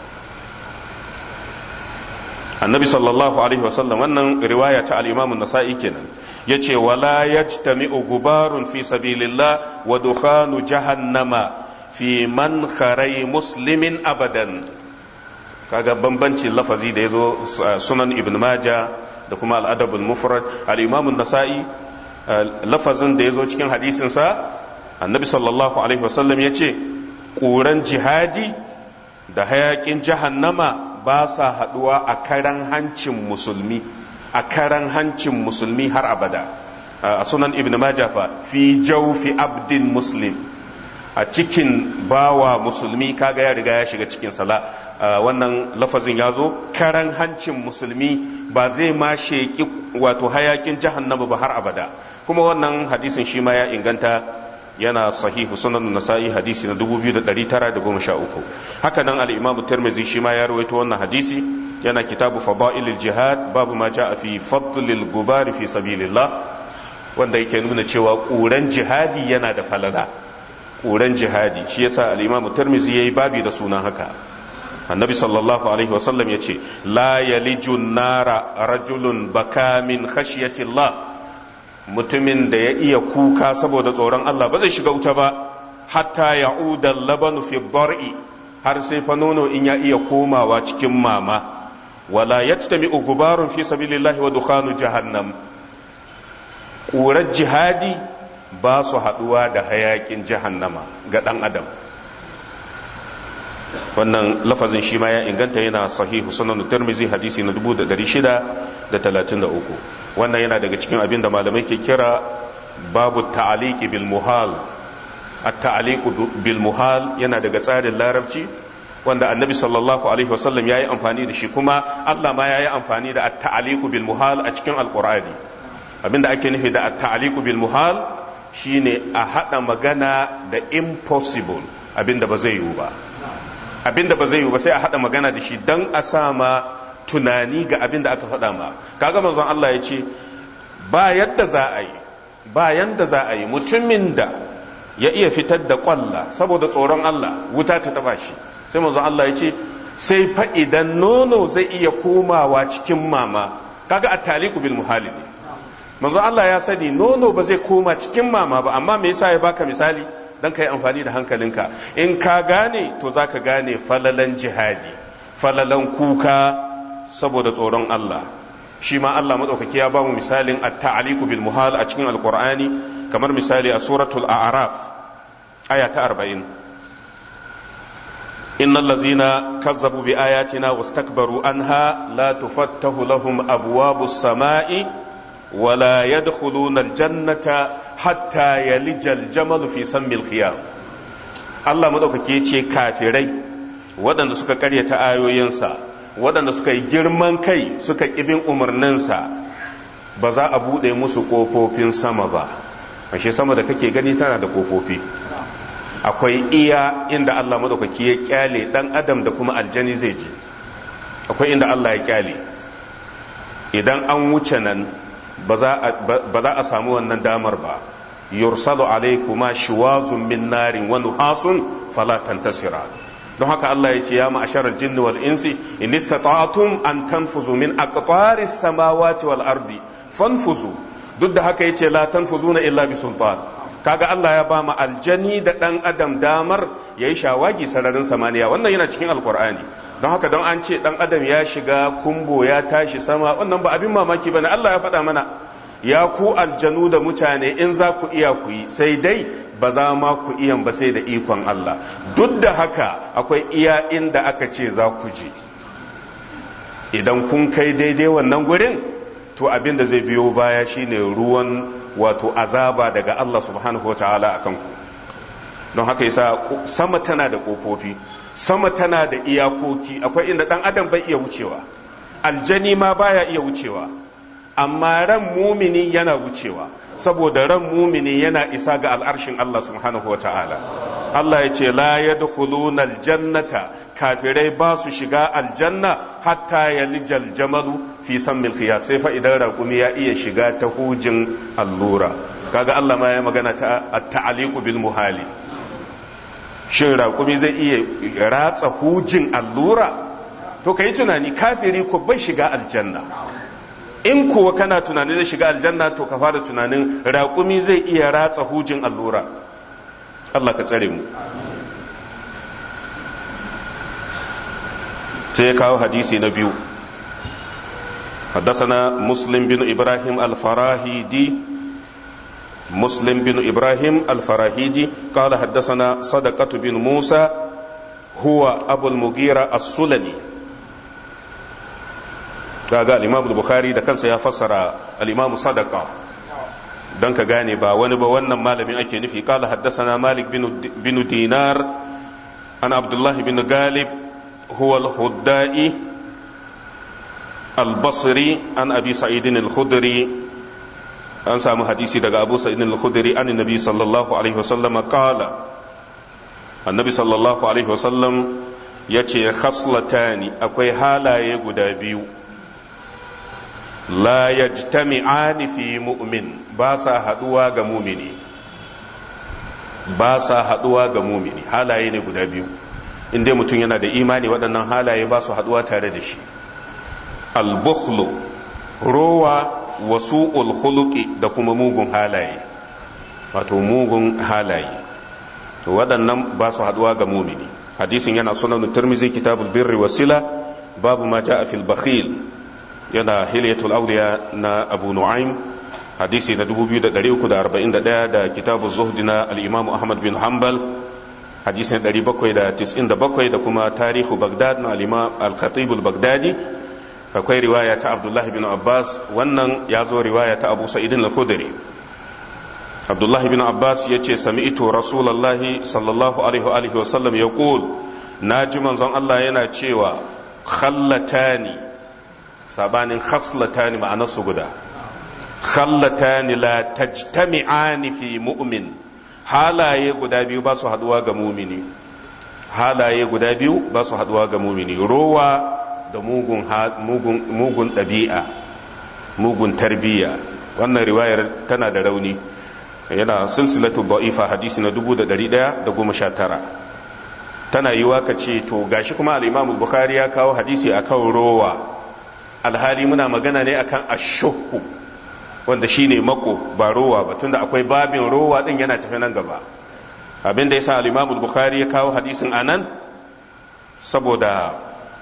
annabi sallallahu alaihi wasallam wannan riwaya ta al-imam nasai kenan yace wala yajtami'u gubarun fi sabilillah wa dukhanu jahannama fi man kharai muslimin abadan kaga bambanci lafazi da yazo sunan ibn maja da kuma al-adabul mufrad al-imam an-nasa'i lafazin da yazo cikin hadisin sa annabi sallallahu alaihi wasallam yace ƙuran jihadi da hayakin jahannama ba sa haduwa a karan hancin musulmi a karan hancin musulmi har abada a sunan ibn majah fa fi jawfi abdin muslim a cikin bawa musulmi kaga ya riga ya shiga cikin sala wannan lafazin ya zo karan hancin musulmi ba zai ma sheki wato hayakin jahannama ba har abada kuma wannan hadisin shi ma ya inganta yana sahihu sunan nasa'i hadisi na 2913 haka nan al-imam tirmidhi shi ma ya rawaito wannan hadisi yana kitabu fada'ilil jihad babu ma ja'a fi fadlil gubar fi sabilillah wanda yake nuna cewa ƙuran jihadi yana da falala ƙuran jihadi shi yasa al-imam tirmidhi yayi babi da sunan haka annabi sallallahu alaihi wasallam yace la yaliju nara rajulun baka min khashyatillah mutumin da ya iya kuka saboda tsoron Allah ba zai shiga wuta ba hatta ya'uda labanu fi bar'i har sai fa nono in ya iya komawa cikin mama wala yajtami'u gubarun fi sabilillahi wa dukhanu jahannam ƙurar jihadi ba su haɗuwa da hayakin jahannama ga ɗan adam wannan lafazin shi ma ya inganta yana sahihu sunan tirmizi hadisi na 633 wannan yana daga cikin abin da malamai ke kira babu ta'aliki bil muhal at-ta'aliqu bil muhal yana daga tsarin larabci wanda annabi sallallahu alaihi wasallam yayi amfani da shi kuma Allah ma yayi amfani da at-ta'aliqu bil muhal a cikin alqur'ani abinda ake nufi da at-ta'aliqu bil muhal shine a hada magana da impossible abinda ba zai yiwu ba abinda ba zai yiwu ba sai a hada magana da shi dan a sama tunani ga abinda aka faɗa ma kaga manzon Allah ya ce ba yadda za a yi ba yanda za a yi mutumin da ya iya fitar da kwalla saboda tsoron Allah wuta ta taba shi sai manzon Allah ya ce sai fa idan nono zai iya komawa cikin mama kaga at-taliqu bil muhali ne manzon Allah ya sani nono ba zai koma cikin mama ba amma me yasa ya baka misali dan kai amfani da hankalinka in ka gane to zaka gane falalan jihadi falalan kuka saboda tsoron Allah shi ma Allah madaukaki ya ba mu misalin at-ta'liqu bil muhal a cikin alqur'ani kamar misali a suratul a'raf aya ta 40 innal ladzina kazzabu bi ayatina wastakbaru anha la tufattahu lahum abwabus samai ولا يدخلون الجنة حتى يلج الجمل في سم الخيام Allah madaukake ce kafirai waɗanda suka karyata ayoyinsa waɗanda suka yi girman kai suka ƙibin umarninsa ba za a buɗe musu ƙofofin sama ba ashe sama da kake gani tana da ƙofofi akwai iya inda Allah madaukake ya kyale ɗan adam da kuma aljani zai je akwai inda Allah ya kyale idan an wuce nan ba za a samu wannan damar ba yursalu alaikuma shiwazun min narin wa nuhasun fala tantasira don haka Allah ya ce ya ma'asharal jinni wal insi in istata'tum an tanfuzu min aqtaris samawati wal ardi fanfuzu duk da haka yace la tanfuzuna illa bi sultan kaga Allah ya ba mu aljani da dan adam damar yayi shawagi sararin samaniya wannan yana cikin alqur'ani don haka don an ce dan adam ya shiga kumbo ya tashi sama wannan ba abin mamaki bane Allah ya faɗa mana ya ku aljanu da mutane in za ku iya ku yi sai dai ba za ma ku iya ba sai da ikon Allah duk da haka akwai iya inda aka ce za ku je idan kun kai daidai wannan gurin to abin da zai biyo baya shine ruwan wato azaba daga Allah subhanahu wa ta'ala akan ku don haka yasa sama tana da kofofi sama tana da iyakoki akwai inda dan adam bai iya wucewa aljani ma baya iya wucewa amma ran mumini yana wucewa saboda ran mumini yana isa ga al'arshin Allah subhanahu wata'ala Allah ya ce la yadkhuluna aljannata kafirai ba su shiga aljanna hatta yalijal jamalu fi sammil khiyat sai fa idan raƙumi ya iya shiga ta hujin allura kaga Allah ma ya magana ta at-ta'liqu bil muhali shin raƙumi zai iya ratsa hujin allura to ka yi tunani kafiri ko bai shiga aljanna in kuwa kana tunanin zai shiga aljanna to ka fara tunanin raƙumi zai iya ratsa hujin allura Allah ka tsare mu sai ya kawo hadisi na biyu حدثنا مسلم بن إبراهيم الفراهيدي مسلم بن إبراهيم الفراهيدي قال حدثنا صدقة بن موسى هو أبو المغيرة السلمي قال الإمام البخاري ده كان سيفسر الإمام صدقة don ka gane ba wani ba wannan malamin ake nufi kala haddasana malik bin dinar an abdullahi bin galib huwa al-huddai al-basri an abi sa'idin al-khudri an samu hadisi daga abu sa'idin al-khudri an nabi sallallahu alaihi wasallam qala annabi sallallahu alaihi wasallam yace khaslatani akwai halaye guda biyu la yajtami'ani fi mu'min ba sa haduwa ga mumini ba sa haduwa ga mumini halaye ne guda biyu inda mutum yana da imani waɗannan halaye ba su haduwa tare da shi al-bukhlu rowa wasu khuluqi da kuma mugun halaye wato mugun halaye to waɗannan ba su haduwa ga mumini hadisin yana sunan tirmizi kitabul birri wasila babu ma ja'a fil bakhil yana hilyatul awliya na abu nu'aym hadisi na 2341 da kitabu zuhdi na al-imam ahmad bin hanbal hadisi na 797 da kuma tarihu bagdad na al-imam al-khatib al-baghdadi akwai riwaya ta abdullah bin abbas wannan ya zo riwaya ta abu sa'id al-khudri abdullah bin abbas ya ce sami'tu rasulullahi sallallahu alaihi wa sallam yaqul naji manzon Allah yana cewa khallatani sabanin khaslatani ma'anarsu guda khallatani la tajtami'ani fi mu'min halaye guda biyu ba su haduwa ga mumini halaye guda biyu ba su haduwa ga mumini rowa da mugun mugun mugun ɗabi'a mugun tarbiyya wannan riwayar tana da rauni yana silsilatu da'ifa hadisi na 1119 tana yiwa ka ce to gashi kuma al-Imam Bukhari ya kawo hadisi akan rowa alhali muna magana ne akan ashuhu wanda shine mako ba rowa ba tunda akwai babin rowa din yana tafi nan gaba abin da yasa al-Imam Bukhari ya kawo hadisin anan saboda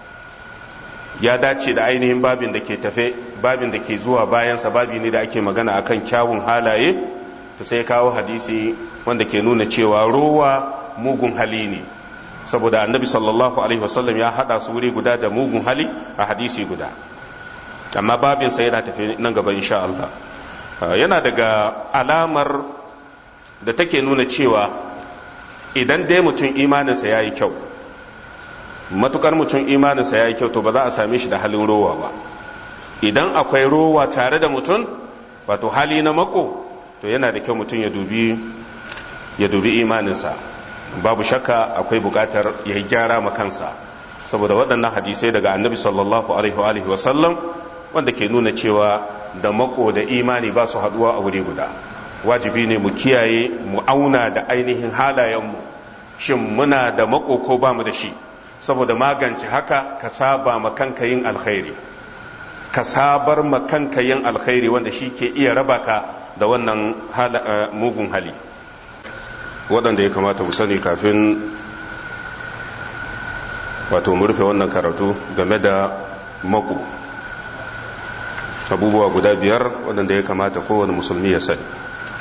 ya dace da ainihin babin da ke tafe babin da ke zuwa bayansa babi ne da ake magana akan kyawun halaye to sai kawo hadisi wanda ke nuna cewa rowa mugun hali ne saboda annabi sallallahu alaihi wasallam ya hada su wuri guda da mugun hali a hadisi guda amma babin sa yana tafi nan gaba insha Allah yana daga alamar da take nuna cewa idan dai mutum imaninsa ya yi kyau matukar mutum imaninsa ya yi kyau to ba za a same shi da halin rowa ba idan akwai rowa tare da mutum wato hali na mako to yana da kyau mutum ya dubi ya dubi imaninsa babu shakka akwai bukatar ya yi gyara ma kansa saboda waɗannan hadisai daga annabi sallallahu alaihi wa sallam wanda ke nuna cewa da mako da imani ba su haɗuwa a wuri guda wajibi ne mu kiyaye mu auna da ainihin halayenmu shin muna da mako ko ba mu da shi saboda magance haka ka saba ma kanka yin alkhairi ka sabar ma kanka yin alkhairi wanda shi ke iya raba ka da wannan mugun hali waɗanda ya kamata mu sani kafin wato mu rufe wannan karatu game da mako abubuwa guda biyar waɗanda ya kamata kowane musulmi ya sani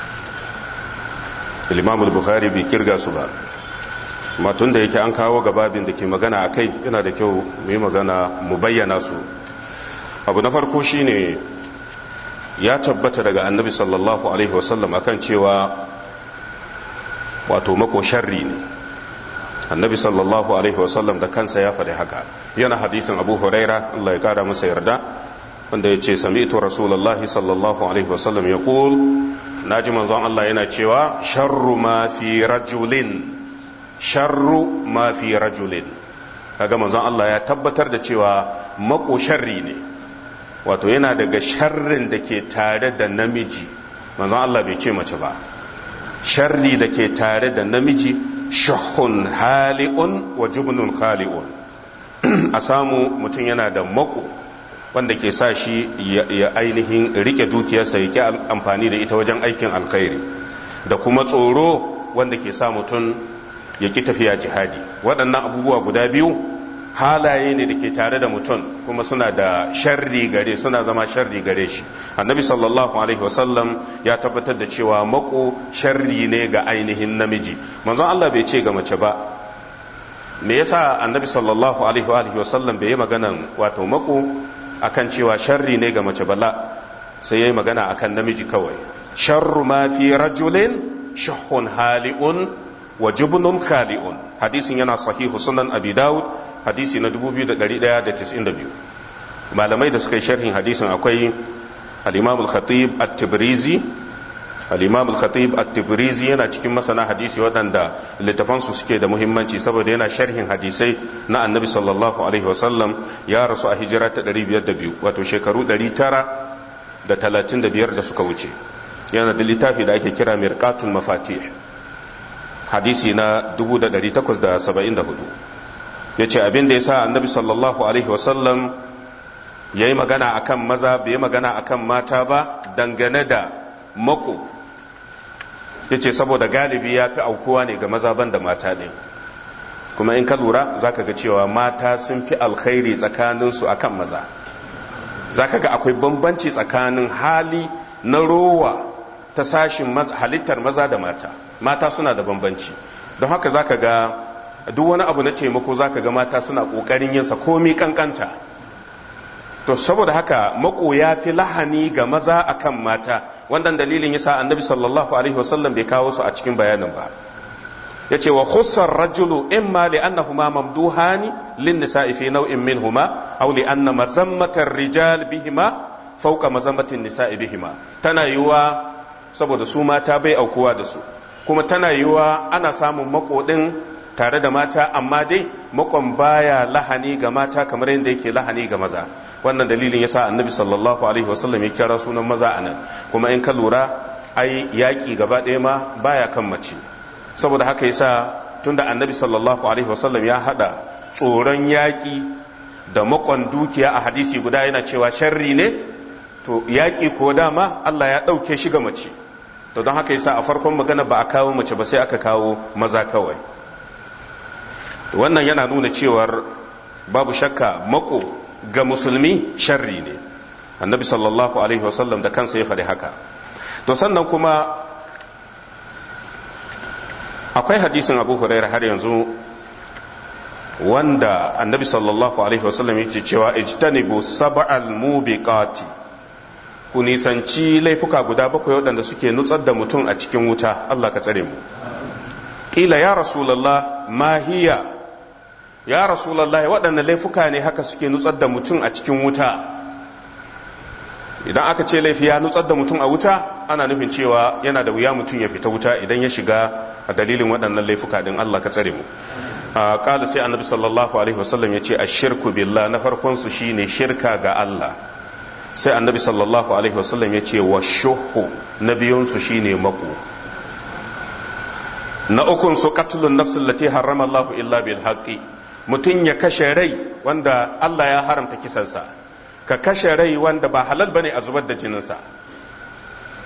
imam bukhari bai kirga su ba matun da yake an kawo gababin da ke magana a kai yana da kyau mu yi magana mu bayyana su abu na farko shine ya tabbata daga annabi sallallahu alaihi wasallam akan cewa wato mako sharri ne annabi sallallahu alaihi wasallam da kansa ya faɗi haka yana hadisin abu huraira allah ya kara masa yarda wanda ya ce sami'tu rasulullahi sallallahu alaihi wasallam ya ƙul na ji manzon allah yana cewa sharru ma fi rajulin sharru ma fi rajulin kaga manzon allah ya tabbatar da cewa mako sharri ne wato yana daga sharrin da ke tare da namiji manzon allah bai ce mace ba sharri da ke tare da namiji shahun hali'un wa jubnun khali'un a samu mutum yana da mako wanda ke sa shi ya ainihin rike dukiyarsa ya ki amfani da ita wajen aikin alkhairi da kuma tsoro wanda ke sa mutum ya ki tafiya jihadi waɗannan abubuwa guda biyu halaye ne da ke tare da mutum kuma suna da sharri gare suna zama sharri gare shi annabi sallallahu alaihi wasallam ya tabbatar da cewa mako sharri ne ga ainihin namiji manzon Allah bai ce ga mace ba me yasa annabi sallallahu alaihi wasallam bai yi maganan wato mako akan cewa sharri ne ga mace bala sai yayi magana akan namiji kawai sharru ma fi rajulin shahun hali'un wa jubnun khali'un hadisin yana sahihu sunan abi daud hadisi na 2192 malamai da suka yi sharhin hadisin akwai al-imam al-khatib at-tibrizi al-imam al-khatib at-tibrizi yana cikin masana hadisi waɗanda littafan su suke da muhimmanci saboda yana sharhin hadisai na annabi sallallahu alaihi wasallam ya rasu a hijira ta 502 wato shekaru 935 da suka wuce yana da littafi da ake kira mirqatul mafatih hadisi na 1874 ya ce abin da ya sa annabi sallallahu alaihi wasallam ya yi magana a kan maza bai yi magana a kan mata ba dangane da mako ya ce saboda galibi ya fi aukuwa ne ga maza ban da mata ne kuma in ka lura za ka ga cewa mata sun fi alkhairi tsakaninsu a kan maza za ka ga akwai bambanci tsakanin hali na rowa ta sashin halittar maza da mata mata suna da bambanci don haka za ka ga duk wani abu na taimako za ka ga mata suna ƙoƙarin yinsa komi kankanta to saboda haka mako ya fi lahani ga maza akan mata wannan dalilin yasa annabi sallallahu alaihi wasallam bai kawo su a cikin bayanin ba yace wa khussar rajulu imma li annahuma mamduhani lin nisa'i fi naw'in minhuma aw li anna mazammatar rijal bihima fawqa mazammatin nisa'i bihima tana yiwa saboda su mata bai aukuwa da su kuma tana yiwa ana samun makodin tare da mata amma dai makon baya lahani ga mata kamar yadda yake lahani ga maza wannan dalilin yasa annabi sallallahu alaihi wasallam ya kira sunan maza anan kuma in ka lura ai yaki gaba ɗaya ma baya kan mace saboda haka yasa tunda annabi sallallahu alaihi wasallam ya hada tsoron yaki da makon dukiya a hadisi guda yana cewa sharri ne to yaki ko dama Allah ya ɗauke shi ga mace to don haka yasa a farkon magana ba a kawo mace ba sai aka kawo maza kawai wannan yana nuna cewar babu shakka mako ga musulmi sharri ne annabi sallallahu alaihi wasallam da kansa ya faɗi haka to sannan kuma akwai hadisin abu hurairah har yanzu wanda annabi sallallahu alaihi wasallam yake cewa ijtanibu sab'al mubiqati ku nisanci laifuka guda bakwai waɗanda suke nutsar da mutum a cikin wuta Allah ka tsare mu kila ya rasulullah ma hiya ya rasulallah waɗanne laifuka ne haka suke nutsar da mutum a cikin wuta idan aka ce laifi ya nutsar da mutum a wuta ana nufin cewa yana da wuya mutum ya fita wuta idan ya shiga a dalilin waɗannan laifuka din Allah ka tsare mu qala sai annabi sallallahu alaihi wasallam ya ce ashirku billah na farkon su shine shirka ga Allah sai annabi sallallahu alaihi wasallam ya ce wa shuhu na biyun su shine mako na ukun su qatlun nafsin lati harrama Allah illa bil haqqi mutum ya kashe rai wanda Allah ya haramta kisansa ka kashe rai wanda ba halal bane a zubar da jininsa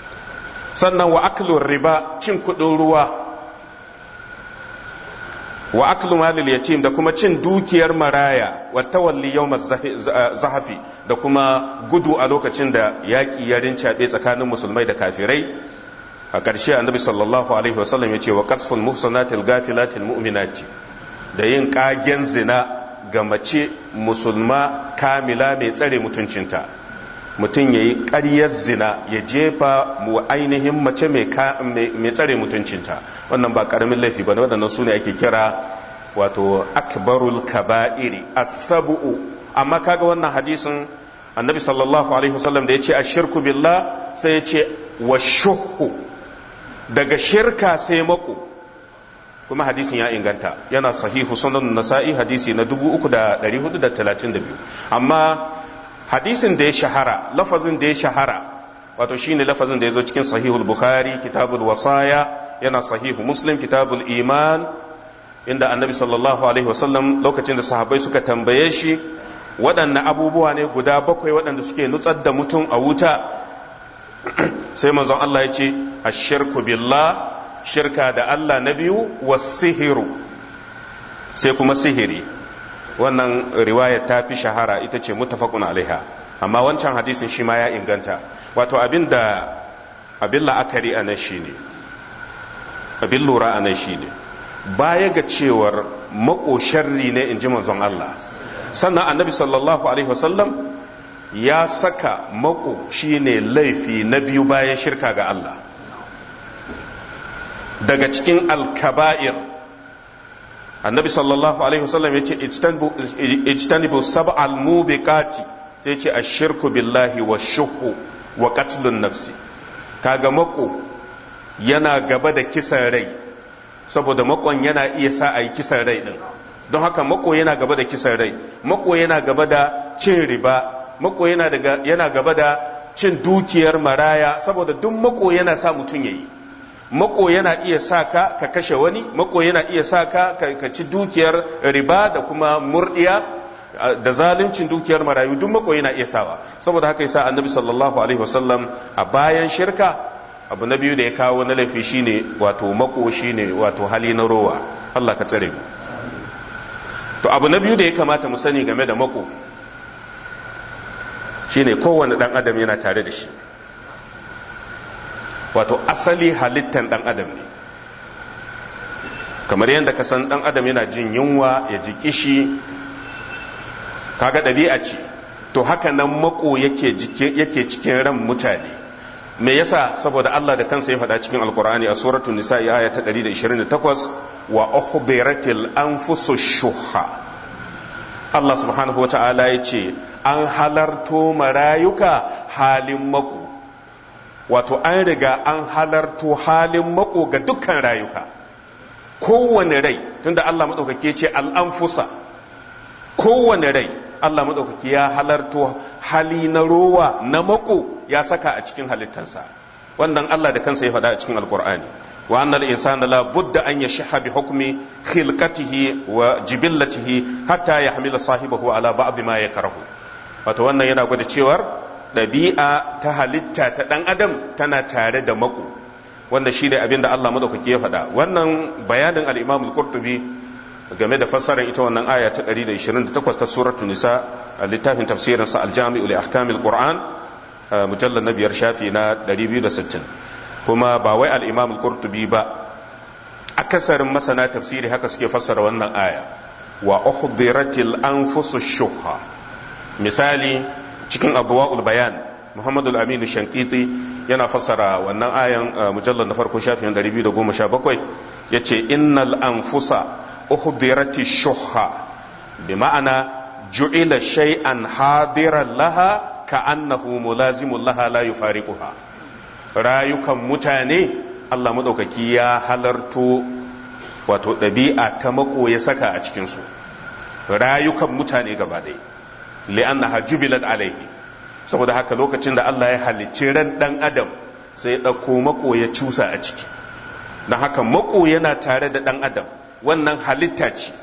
sannan wa aklun riba cin kudin ruwa wa aklu malil yatim da kuma cin dukiyar maraya wa tawalli yawm zahafi da kuma gudu a lokacin da yaƙi ya rincaɓe tsakanin musulmai da kafirai a ƙarshe annabi sallallahu alaihi wasallam ya ce wa qasful muhsanatil gafilatil mu'minati da yin ƙagen zina ga mace musulma kamila mai tsare mutuncinta mutum ya yi ƙaryar zina ya jefa mu ainihin mace mai tsare mutuncinta wannan ba ƙaramin laifi ba waɗannan su ne ake kira wato akbarul kaba'iri asabu'u amma kaga wannan hadisin annabi sallallahu alaihi wasallam da ya ce ashirku billah sai ya ce wa shuhu daga shirka sai mako kuma hadisin ya inganta yana sahihu sunan nasa'i hadisi na 3432 amma hadisin da ya shahara lafazin da ya shahara wato shine lafazin da ya zo cikin sahihul bukhari kitabul wasaya yana sahihu muslim kitabul iman inda annabi sallallahu alaihi wasallam lokacin da sahabbai suka tambaye shi waɗanne abubuwa ne guda bakwai waɗanda suke nutsar da mutum a wuta sai manzon Allah ya ce ashirku billah shirka da Allah na biyu sihiru sai kuma sihiri wannan riwaya ta fi shahara ita ce muttafaqun alaiha amma wancan hadisin shi ma ya inganta wato abin da abin la'akari a nan shi ne abin lura a nan shi ne baya ga cewar makosharri ne in ji manzon Allah sannan annabi sallallahu alaihi wasallam ya saka mako shine laifi na biyu bayan shirka ga Allah daga cikin alkaba'ir annabi sallallahu alaihi wasallam ya ce ijtanibu sab'al mubiqati sai ce ashirku billahi wa shuhu wa qatlun nafsi kaga mako yana gaba da kisan rai saboda makon yana iya sa a yi kisan rai din don haka mako yana gaba da kisan rai mako yana gaba da cin riba mako yana gaba da cin dukiyar maraya saboda duk mako yana sa mutum ya yi mako yana iya sa ka ka kashe wani mako yana iya sa ka ka ci dukiyar riba da kuma murdiya da zaluncin dukiyar marayu duk mako yana iya sawa saboda haka yasa annabi sallallahu alaihi wasallam a bayan shirka abu na biyu da ya kawo na laifi shine wato mako shine wato hali na rowa Allah ka tsare mu to abu na biyu da ya kamata mu sani game da mako shine kowane dan adam yana tare da shi wato asali halittan dan adam ne kamar yadda ka san dan adam yana jin yunwa ya ji kishi kaga ɗabi'a ce to haka nan mako yake yake cikin ran mutane me yasa saboda Allah da kansa ya faɗa cikin alkur'ani a suratul nisa aya ta 128 wa ukhbiratil anfusu shuha Allah subhanahu wata'ala ya ce an halarto marayuka halin mako wato an riga an halarto halin mako ga dukkan rayuka kowane rai tunda Allah maɗaukaki ce al'anfusa kowane rai Allah maɗaukaki ya halarto hali na rowa na mako ya saka a cikin halittansa wannan Allah da kansa ya faɗa a cikin alkur'ani wa annal insana la budda an yashha bi hukmi khilqatihi wa jibillatihi hatta yahmila sahibahu ala ba'd ma yakrahu wato wannan yana gwada cewar ɗabi'a ta halitta ta ɗan adam tana tare da mako wanda shi ne abin da Allah madaukaki ya faɗa wannan bayanin al-Imam al-Qurtubi game da fassarar ita wannan aya ta 128 ta suratul nisa a littafin tafsirin sa al-Jami'u li ahkamil Qur'an mujallal na biyar shafi na 260 kuma ba wai al-Imam al-Qurtubi ba akasarin masana tafsiri haka suke fassara wannan aya wa uhdiratil anfusush shuhha misali cikin abuwa'ul bayan muhammadu aminu shankiti yana fassara wannan ayan mujallar na farko shafin 217 ya ce innal anfusa uhdirati shuhha bi ma'ana ju'ila shay'an hadiran laha ka annahu mulazimun laha la yufariquha rayukan mutane Allah madaukaki ya halarto wato ɗabi'a ta mako ya saka a cikinsu rayukan mutane gaba ɗaya li'annaha jubilat alaihi saboda haka lokacin da Allah ya halicci ran dan adam sai ya ɗauko mako ya cusa a ciki don haka mako yana tare da dan adam wannan halitta ce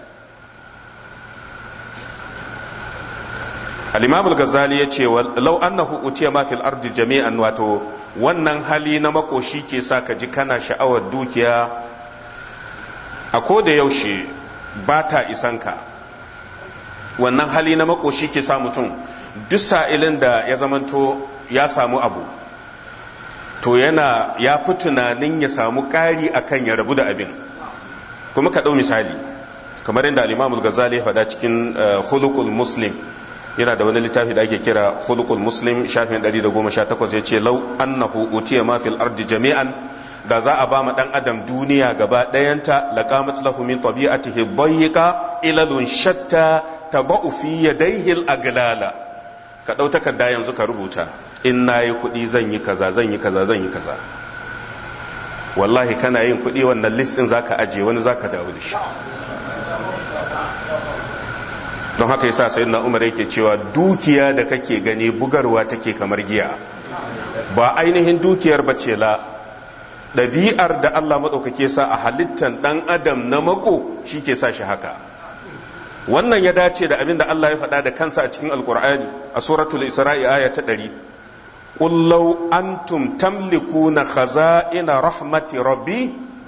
al-imam al-ghazali ya ce law annahu utiya ma fil ardi jami'an wato wannan hali na mako shi ke sa ka ji kana sha'awar dukiya a ko da yaushe ba ta isanka wannan hali na makoshi ke sa mutum duk sa'ilin da ya zamanto ya samu abu to yana ya fi tunanin ya samu ƙari akan ya rabu da abin kuma ka ɗau misali kamar inda al-imamul ghazali faɗa cikin khuluqul muslim yana da wani littafi da ake kira khuluqul muslim shafin 118 ya ce lau annahu utiya ma fil ardi jami'an da za a ba ma dan adam duniya gaba ɗayanta laqamat lahu min tabi'atihi dayyiqa ilalun shatta taba'u fi yadayhi al-aglala ka dau takarda yanzu ka rubuta in nayi kuɗi zan yi kaza zan yi kaza zan yi kaza wallahi kana yin kuɗi wannan list din zaka aje wani zaka dawo da shi don haka yasa sai na umar yake cewa dukiya da kake gani bugarwa take kamar giya ba ainihin dukiyar bace la ɗabi'ar da Allah maɗaukake sa a halittan ɗan adam na mako shi ke sa shi haka wannan ya dace da abin da Allah ya faɗa da kansa a cikin alkur'ani a suratul isra'i aya ta ɗari قل لو أنتم تملكون خزائن رحمة ربي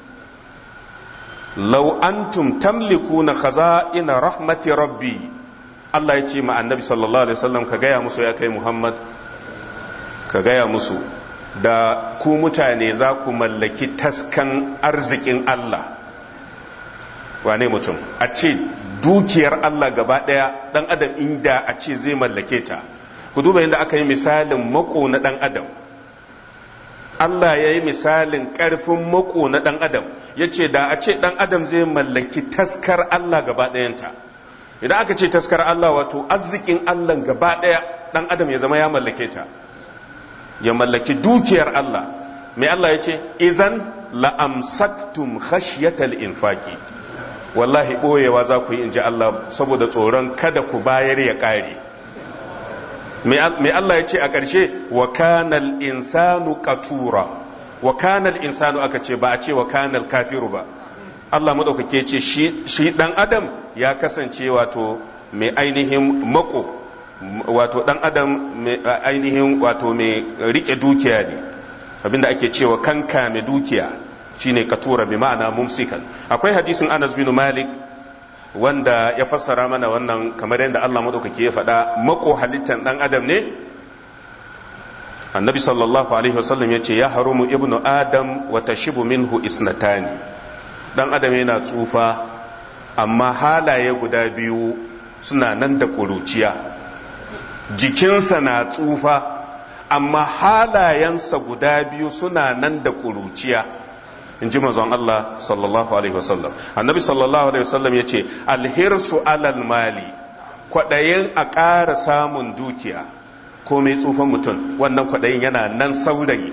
لو أنتم تملكون خزائن رحمة ربي Allah ya ce ma annabi sallallahu alaihi wasallam ka gaya musu ya kai Muhammad ka gaya musu da ku mutane za ku mallaki taskan arzikin Allah wane mutum a ce dukiyar Allah gaba ɗaya ɗan adam inda a ce zai mallake ta ku duba yadda aka yi misalin mako na ɗan adam Allah ya yi misalin ƙarfin mako na ɗan adam ya ce da a ce ɗan adam zai mallaki taskar Allah gaba ɗayanta idan aka ce taskar Allah wato arzikin Allah gaba ɗaya ɗan adam ya zama ya mallake ta ya mallaki dukiyar Allah mai Allah ya ce izan la'amsaktum khashyatal infaki wallahi ɓoyewa za ku yi in ji Allah saboda tsoron kada ku bayar ya ƙare mai Allah ya ce a ƙarshe wa kanal insanu qatura wa kanal insanu aka ce ba a ce wa kanal kafiru ba Allah maɗaukake ce shi ɗan adam ya kasance wato mai ainihin mako wato ɗan adam mai ainihin wato mai riƙe dukiya ne abinda ake cewa kanka mai dukiya shine katura bi ma'ana mumsikan akwai hadisin Anas bin Malik wanda ya fassara mana wannan kamar yadda Allah maɗaukaki ya faɗa mako halittan ɗan adam ne annabi sallallahu alaihi wasallam ya ce ya harumu ibnu adam wa tashibu minhu isnatani ɗan adam yana tsufa amma halaye guda biyu suna nan da ƙuruciya jikinsa na tsufa amma halayensa guda biyu suna nan da ƙuruciya in ji manzon Allah sallallahu alaihi wasallam annabi sallallahu alaihi wasallam ya ce alhirsu alal mali kwaɗayin a ƙara samun dukiya ko mai tsufan mutum wannan kwaɗayin yana nan saurayi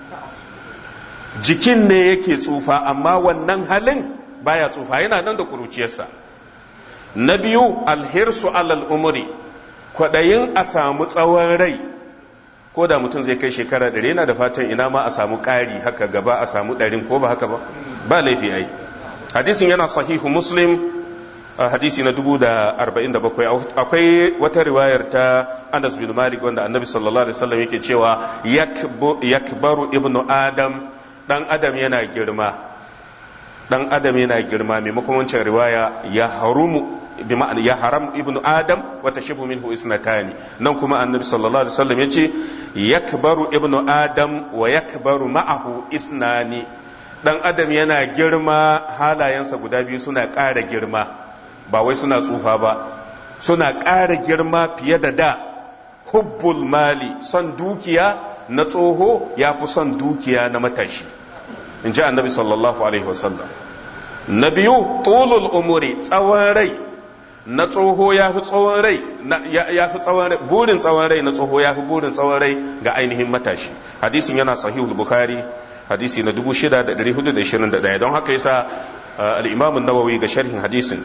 jikin ne yake tsufa amma wannan halin baya tsufa yana nan da kuruciyarsa na biyu alhirsu alal umuri kwaɗayin a samu tsawon rai ko da mutum zai kai shekara ɗari yana da fatan ina ma a samu ƙari haka gaba a samu ɗarin ko ba haka ba ba laifi ai hadisin yana sahihu muslim hadisi na dubu da arba'in da bakwai akwai wata riwayar ta anas bin malik wanda annabi sallallahu alaihi wasallam yake cewa yakbaru ibnu adam dan adam yana girma dan adam yana girma maimakon wancan riwaya ya harumu bi ma'ana ya haram ibnu adam wa tashabu minhu isnatani nan kuma annabi sallallahu alaihi wasallam yace yakbaru ibnu adam wa yakbaru ma'ahu isnani dan adam yana girma halayensa guda biyu suna ƙara girma ba wai suna tsufa ba suna ƙara girma fiye da da hubbul mali son dukiya na tsoho ya fi son dukiya na matashi in ji annabi sallallahu alaihi wasallam na biyu tulul umuri tsawon rai na tsoho ya fi tsawon rai ya fi tsawon rai burin tsawon rai na tsoho ya fi burin tsawon rai ga ainihin matashi hadisin yana sahihul bukhari hadisi na 6421 don haka yasa al-imam an-nawawi ga sharhin hadisin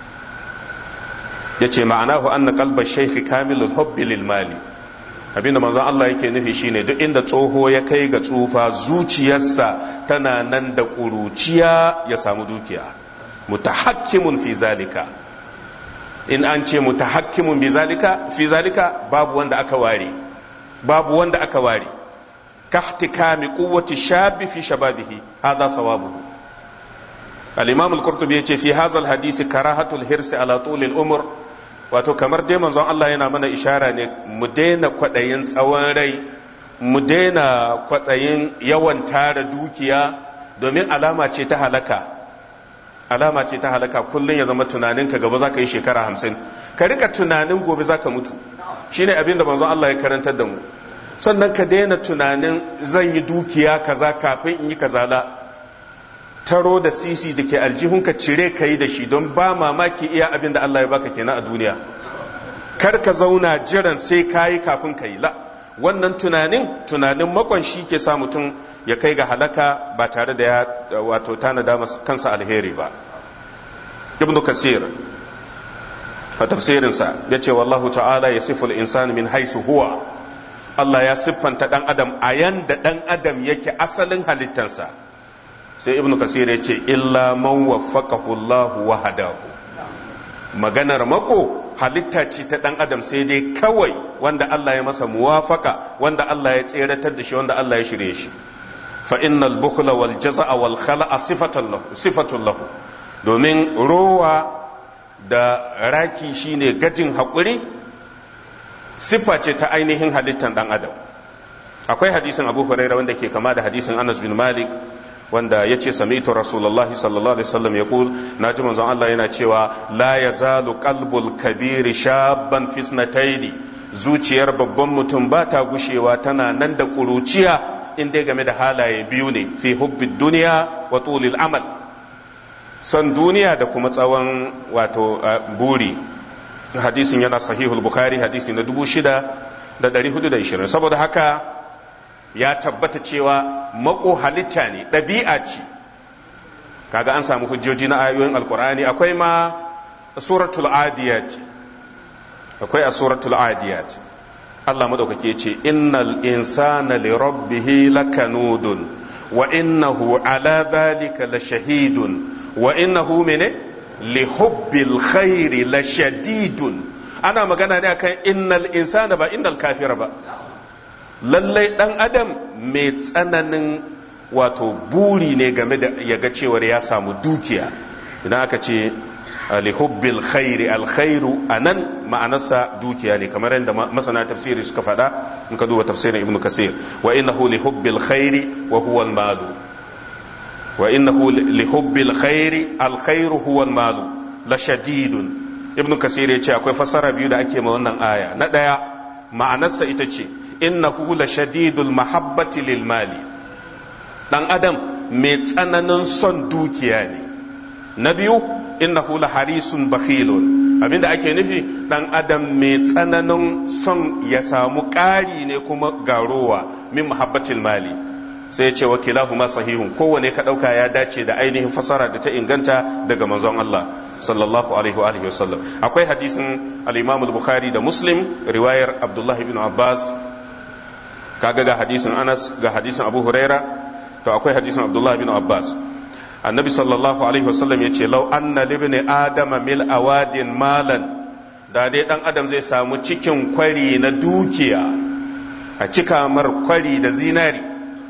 yace ma'anahu anna qalba shaykh kamilul hubbi lil mali abinda manzon Allah yake nufi shine duk inda tsoho ya kai ga tsufa zuciyarsa tana nan da ƙuruciya ya samu dukiya mutahakkimun fi zalika in an ce mutahakkimun bi zalika fi zalika babu wanda aka ware babu wanda aka ware kahtikami quwwati shabi fi shababihi hadha sawabuhu al-imam al-qurtubi yace fi hadha hadisi karahatul hirsi ala tulil umr wato kamar dai manzon Allah yana mana ishara ne mu daina kwadayin tsawon rai mu daina kwadayin yawan tara dukiya domin alama ce ta halaka alama ce ta halaka kullum ya zama tunaninka gaba za ka yi shekara hamsin ka rika tunanin gobe za ka mutu shine abin da manzon Allah ya karantar da mu sannan ka daina tunanin zan yi dukiya kaza kafin in yi kaza la taro da sisi da ke aljihunka cire ka yi da shi don ba mamaki iya abin da Allah ya baka kenan a duniya kar ka zauna jiran sai ka yi kafin ka yi la wannan tunanin tunanin makon shi ke sa mutum ya kai ga halaka ba tare da ya wato tanada kansa alheri ba ibn kasir a tafsirinsa ya ce wallahu ta'ala ya siful insani min haisu huwa Allah ya siffanta dan adam a yanda dan adam yake asalin halittansa sai ibn kasir ya ce illa man waffaqahu Allah wa hadahu maganar mako halitta ce ta dan adam sai dai kawai wanda Allah ya masa muwafaka wanda Allah ya tseratar da shi wanda Allah ya shirye shi fa innal bukhla wal jaza'a wal khala'a sifatun lahu sifatun lahu domin rowa da raki shine gajin hakuri siffa ce ta ainihin halittan dan adam akwai hadisin Abu Hurairah wanda ke kama da hadisin Anas bin Malik wanda ya ce sami'tu rasulullahi sallallahu alaihi wasallam ya kul na ji manzon Allah yana cewa la yazalu qalbul kabiri shabban fisnataini zuciyar babban mutum ba ta gushewa tana nan da kuruciya in dai game da halaye biyu ne fi hubbid duniya wa tulil amal son duniya da kuma tsawon wato buri hadisin yana sahihul bukhari hadisi na 6420 saboda haka ya tabbata cewa mako halitta ne ɗabi'a ce kaga an samu hujjoji na ayoyin alkur'ani akwai ma suratul adiyat akwai a suratul adiyat Allah madaukake ce innal insana li rabbih lakanudun wa innahu ala dhalika lashahidun wa innahu mene li hubbil khairi lashadidun ana magana ne akan innal insana ba innal kafira ba lallai ɗan adam mai tsananin wato buri ne game da ya ga cewar ya samu dukiya idan aka ce lihubbil khairi alkhairu a nan ma'anarsa dukiya ne kamar yadda masana tafsiri suka faɗa in ka duba tafsirin ibnu kasir wa innahu lihubbil khairi wa huwa malu wa innahu lihubbil khairi alkhairu huwa malu la shadidun ibnu kasir ya ce akwai fasara biyu da ake ma wannan aya na ɗaya ma'anarsa ita ce innahu la shadidul mahabbati lil mali dan adam mai tsananin son dukiya ne na biyu innahu la harisun bakhilun abinda ake nufi dan adam mai tsananin son ya samu ƙari ne kuma garowa min mahabbatil mali sai ya ce wa kilahuma sahihun kowane ka ɗauka ya dace da ainihin fasara da ta inganta daga manzon Allah sallallahu alaihi wa alihi wasallam akwai hadisin al-Imam al-Bukhari da Muslim riwayar Abdullah ibn Abbas kaga ga hadisin Anas ga hadisin Abu Huraira to akwai hadisin Abdullah ibn Abbas annabi sallallahu alaihi wasallam yace law anna libni adama mil awadin malan da dai dan adam zai samu cikin kwari na dukiya a cika mar kwari da zinari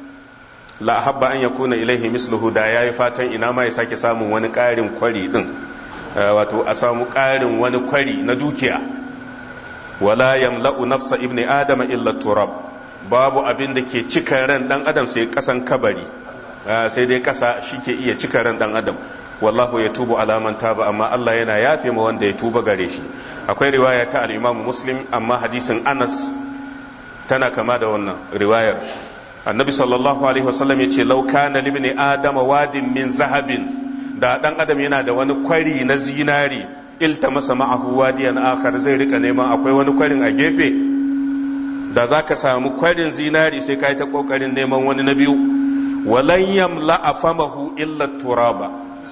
la habba an yakuna ilaihi misluhu da yayi fatan ina ma ya sake samun wani ƙarin kwari din wato a samu ƙarin wani kwari na dukiya wala yamla'u nafsa ibni adama illa turab babu abin da ke cika ran dan adam sai kasan kabari sai dai kasa shi ke iya cika ran dan adam wallahu ya tubu alaman taba amma Allah yana yafe ma wanda ya tuba gare shi akwai riwaya ta al-Imam Muslim amma hadisin Anas tana kama da wannan riwayar annabi sallallahu alaihi wasallam yace law kana libni adama wadin min zahabin da dan adam yana da wani kwari na zinari ilta masa ma'ahu wadiyan akhar zai rika neman akwai wani kwarin a gefe da za ka samu kwarin zinari sai ka yi ta kokarin neman wani na biyu walan yamla afamahu illa turaba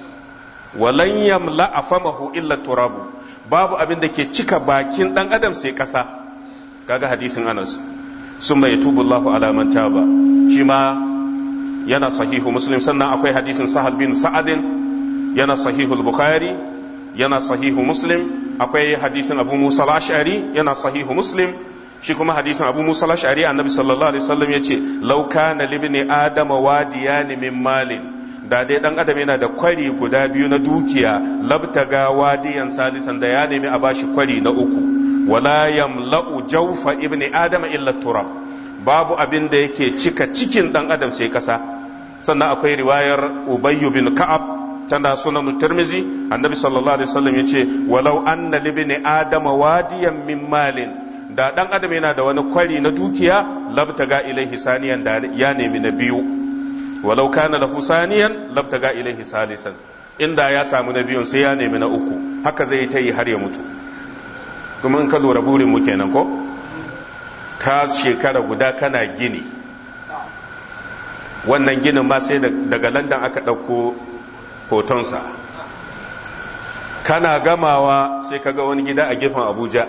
walan yamla afamahu illa turabu babu abin da ke cika bakin dan adam sai kasa kaga hadisin Anas summa yatubu Allahu ala man taba shi ma yana sahihu muslim sannan akwai hadisin Sahal bin Sa'adin yana sahihu al-Bukhari yana sahihu muslim akwai hadisin Abu Musa al-Ash'ari yana sahihu muslim shi kuma hadisin abu musa lashari annabi sallallahu alaihi wasallam yace law kana libni adama wadiyani min malin da dai dan adam yana da kwari guda biyu na dukiya labtaga wadiyan salisan da ya nemi a bashi kwari na uku wala yamla'u jawfa ibni adama illa turab babu abin da yake cika cikin dan adam sai kasa sannan akwai riwayar ubayyu bin ka'ab tana sunan tirmizi annabi sallallahu alaihi wasallam yace walau anna libni adama wadiyan min malin da dan adam yana da wani kwari na dukiya labtaga ilaihi saniyan da ya nemi na biyu walau kana lahu saniyan labtaga ilaihi salisan inda ya samu na biyun sai ya nemi na uku haka zai ta yi har ya mutu kuma in ka lura burin mu kenan ko ka shekara guda kana gini wannan ginin ma sai daga landan aka ɗauko hotonsa kana gamawa sai kaga wani gida a gefen abuja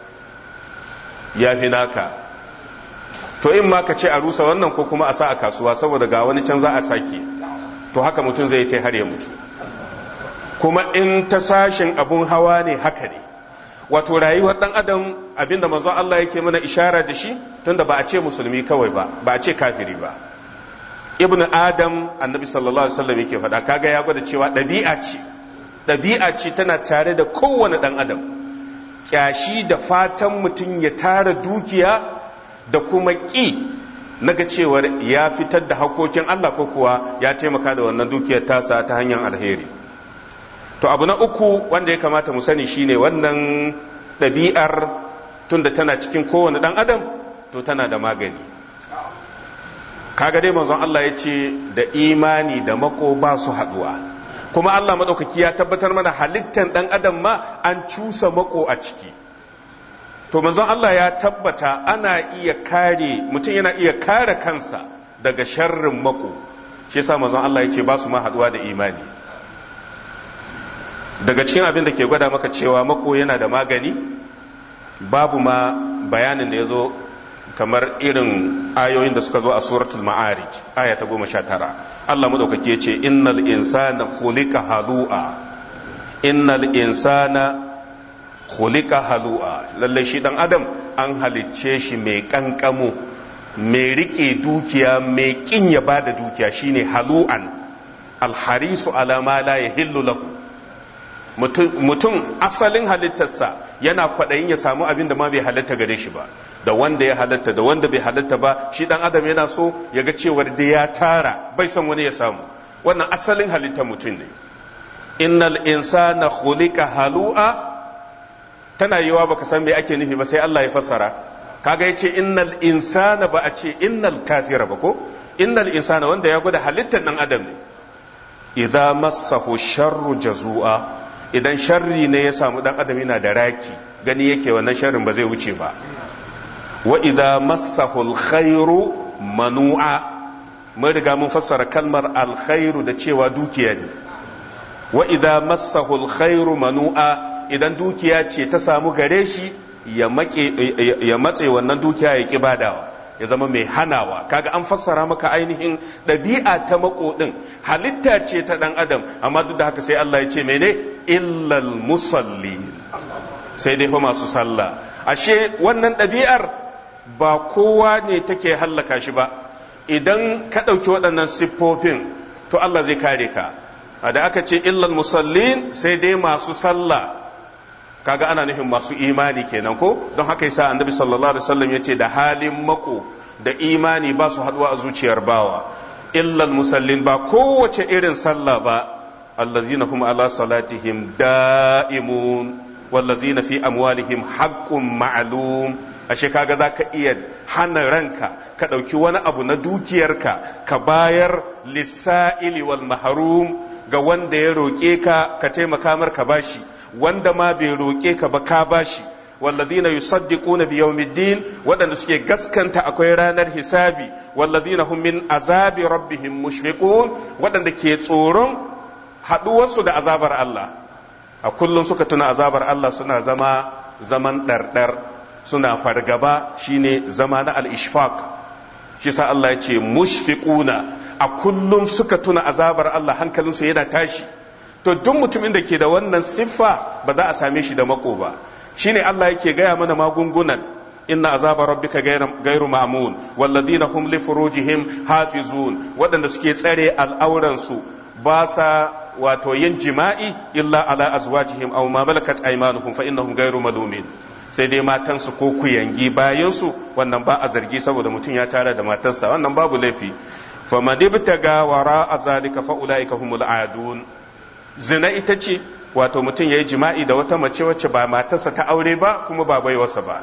ya fi naka to in ma ka ce a rusa wannan ko kuma a sa a kasuwa saboda ga wani can za a sake to haka mutum zai ta har ya mutu kuma in ta sashin abun hawa ne haka ne wato rayuwar dan adam abinda manzon Allah yake mana ishara da shi tunda ba a ce musulmi kawai ba ba a ce kafiri ba ibn adam annabi sallallahu alaihi wasallam yake faɗa kaga ya gwada cewa ɗabi'a ce ɗabi'a ce tana tare da kowane ɗan adam kyashi da fatan mutum ya tara dukiya da kuma ƙi naga cewar ya fitar da hakokin Allah ko kuwa ya taimaka da wannan dukiyar tasa ta hanyar alheri to abu na uku wanda ya kamata mu sani shine wannan ɗabi'ar tunda tana cikin kowane ɗan adam to tana da magani kaga dai manzon Allah ya ce da imani da mako ba su haɗuwa kuma Allah maɗaukaki ya tabbatar mana halittan ɗan adam ma an cusa mako a ciki to manzon Allah ya tabbata ana iya kare mutum yana iya kare kansa daga sharrin mako shi yasa manzon Allah ya ce ba su ma haɗuwa da imani daga cikin abin da ke gwada maka cewa mako yana da magani babu ma bayanin da ya zo kamar irin ayoyin da suka zo a suratul ma'arij aya ta goma sha tara Allah maɗaukaki ya ce innal insana khuliqa halu'a innal insana khuliqa halu'a lalle shi dan adam an halicce shi mai kankamo mai rike dukiya mai kin ya bada dukiya shine halu'an alharisu ala ma la yahillu lahu mutum asalin halittarsa yana kwaɗayin ya samu abin da ma bai halatta gare shi ba da wanda ya halatta da wanda bai halatta ba shi dan adam yana so ya ga cewar da ya tara bai son wani ya samu wannan asalin halittar mutum ne innal insana khuliqa halu'a tana yiwa baka san me ake nufi ba sai Allah ya fassara kaga yace innal insana ba a ce innal kafira ba ko innal insana wanda ya gwada halittar dan adam ne idza massahu sharru jazua idan sharri ne ya samu dan adam yana da raki gani yake wannan sharrin ba zai wuce ba wa idza massahu alkhairu manu'a mun riga mun fassara kalmar alkhairu da cewa dukiya ne wa idza massahu alkhairu manu'a idan dukiya ce ta samu gare shi ya ya matse wannan dukiya ya ki badawa ya zama mai hanawa kaga an fassara maka ainihin ɗabi'a ta makodin halitta ce ta ɗan adam amma duk da haka sai Allah ya ce mene illal musalli sai dai fa masu sallah ashe wannan ɗabi'ar ba kowa ne take hallaka shi ba idan ka ɗauki waɗannan siffofin to Allah zai kare ka da aka ce illal musallin sai dai masu sallah kaga ana nufin masu imani kenan ko don haka yasa annabi sallallahu alaihi wasallam yace da halin mako da imani ba su haduwa a zuciyar bawa illal musallin ba kowace irin sallah ba allazina hum ala salatihim da'imun wallazina fi amwalihim haqqun ma'lum ashe kaga zaka iya hana ranka ka dauki wani abu na dukiyarka ka bayar lisa'ili wal mahrum ga wanda ya roke ka ka taimaka mar ka bashi wanda ma bai roƙe ka ba ka bashi walladina yusaddiquna bi yawmiddin waɗanda suke gaskanta akwai ranar hisabi walladina hum min azabi rabbihim mushfiqun waɗanda ke tsoron haɗuwarsu da azabar Allah a kullum suka tuna azabar Allah suna zama zaman ɗarɗar suna fargaba shine zama na al-ishfaq shi sa Allah ya ce mushfiquna a kullum suka tuna azabar Allah hankalinsu yana tashi to duk mutumin da ke da wannan siffa ba za a same shi da mako ba shine Allah yake gaya mana magungunan inna azaba rabbika gairu ma'mun walladina hum li furujihim hafizun waɗanda suke tsare al'auran su ba sa wato yin jima'i illa ala azwajihim aw ma malakat aymanuhum fa innahum ghayru malumin sai dai matansu ko kuyangi bayansu wannan ba a zargi saboda mutum ya tara da matarsa wannan babu laifi faman ibtaga wara azalika fa ulaika humul adun zina ita ce wato mutum yayi jima'i da wata mace wacce ba matarsa ta aure ba kuma ba baiwarsa ba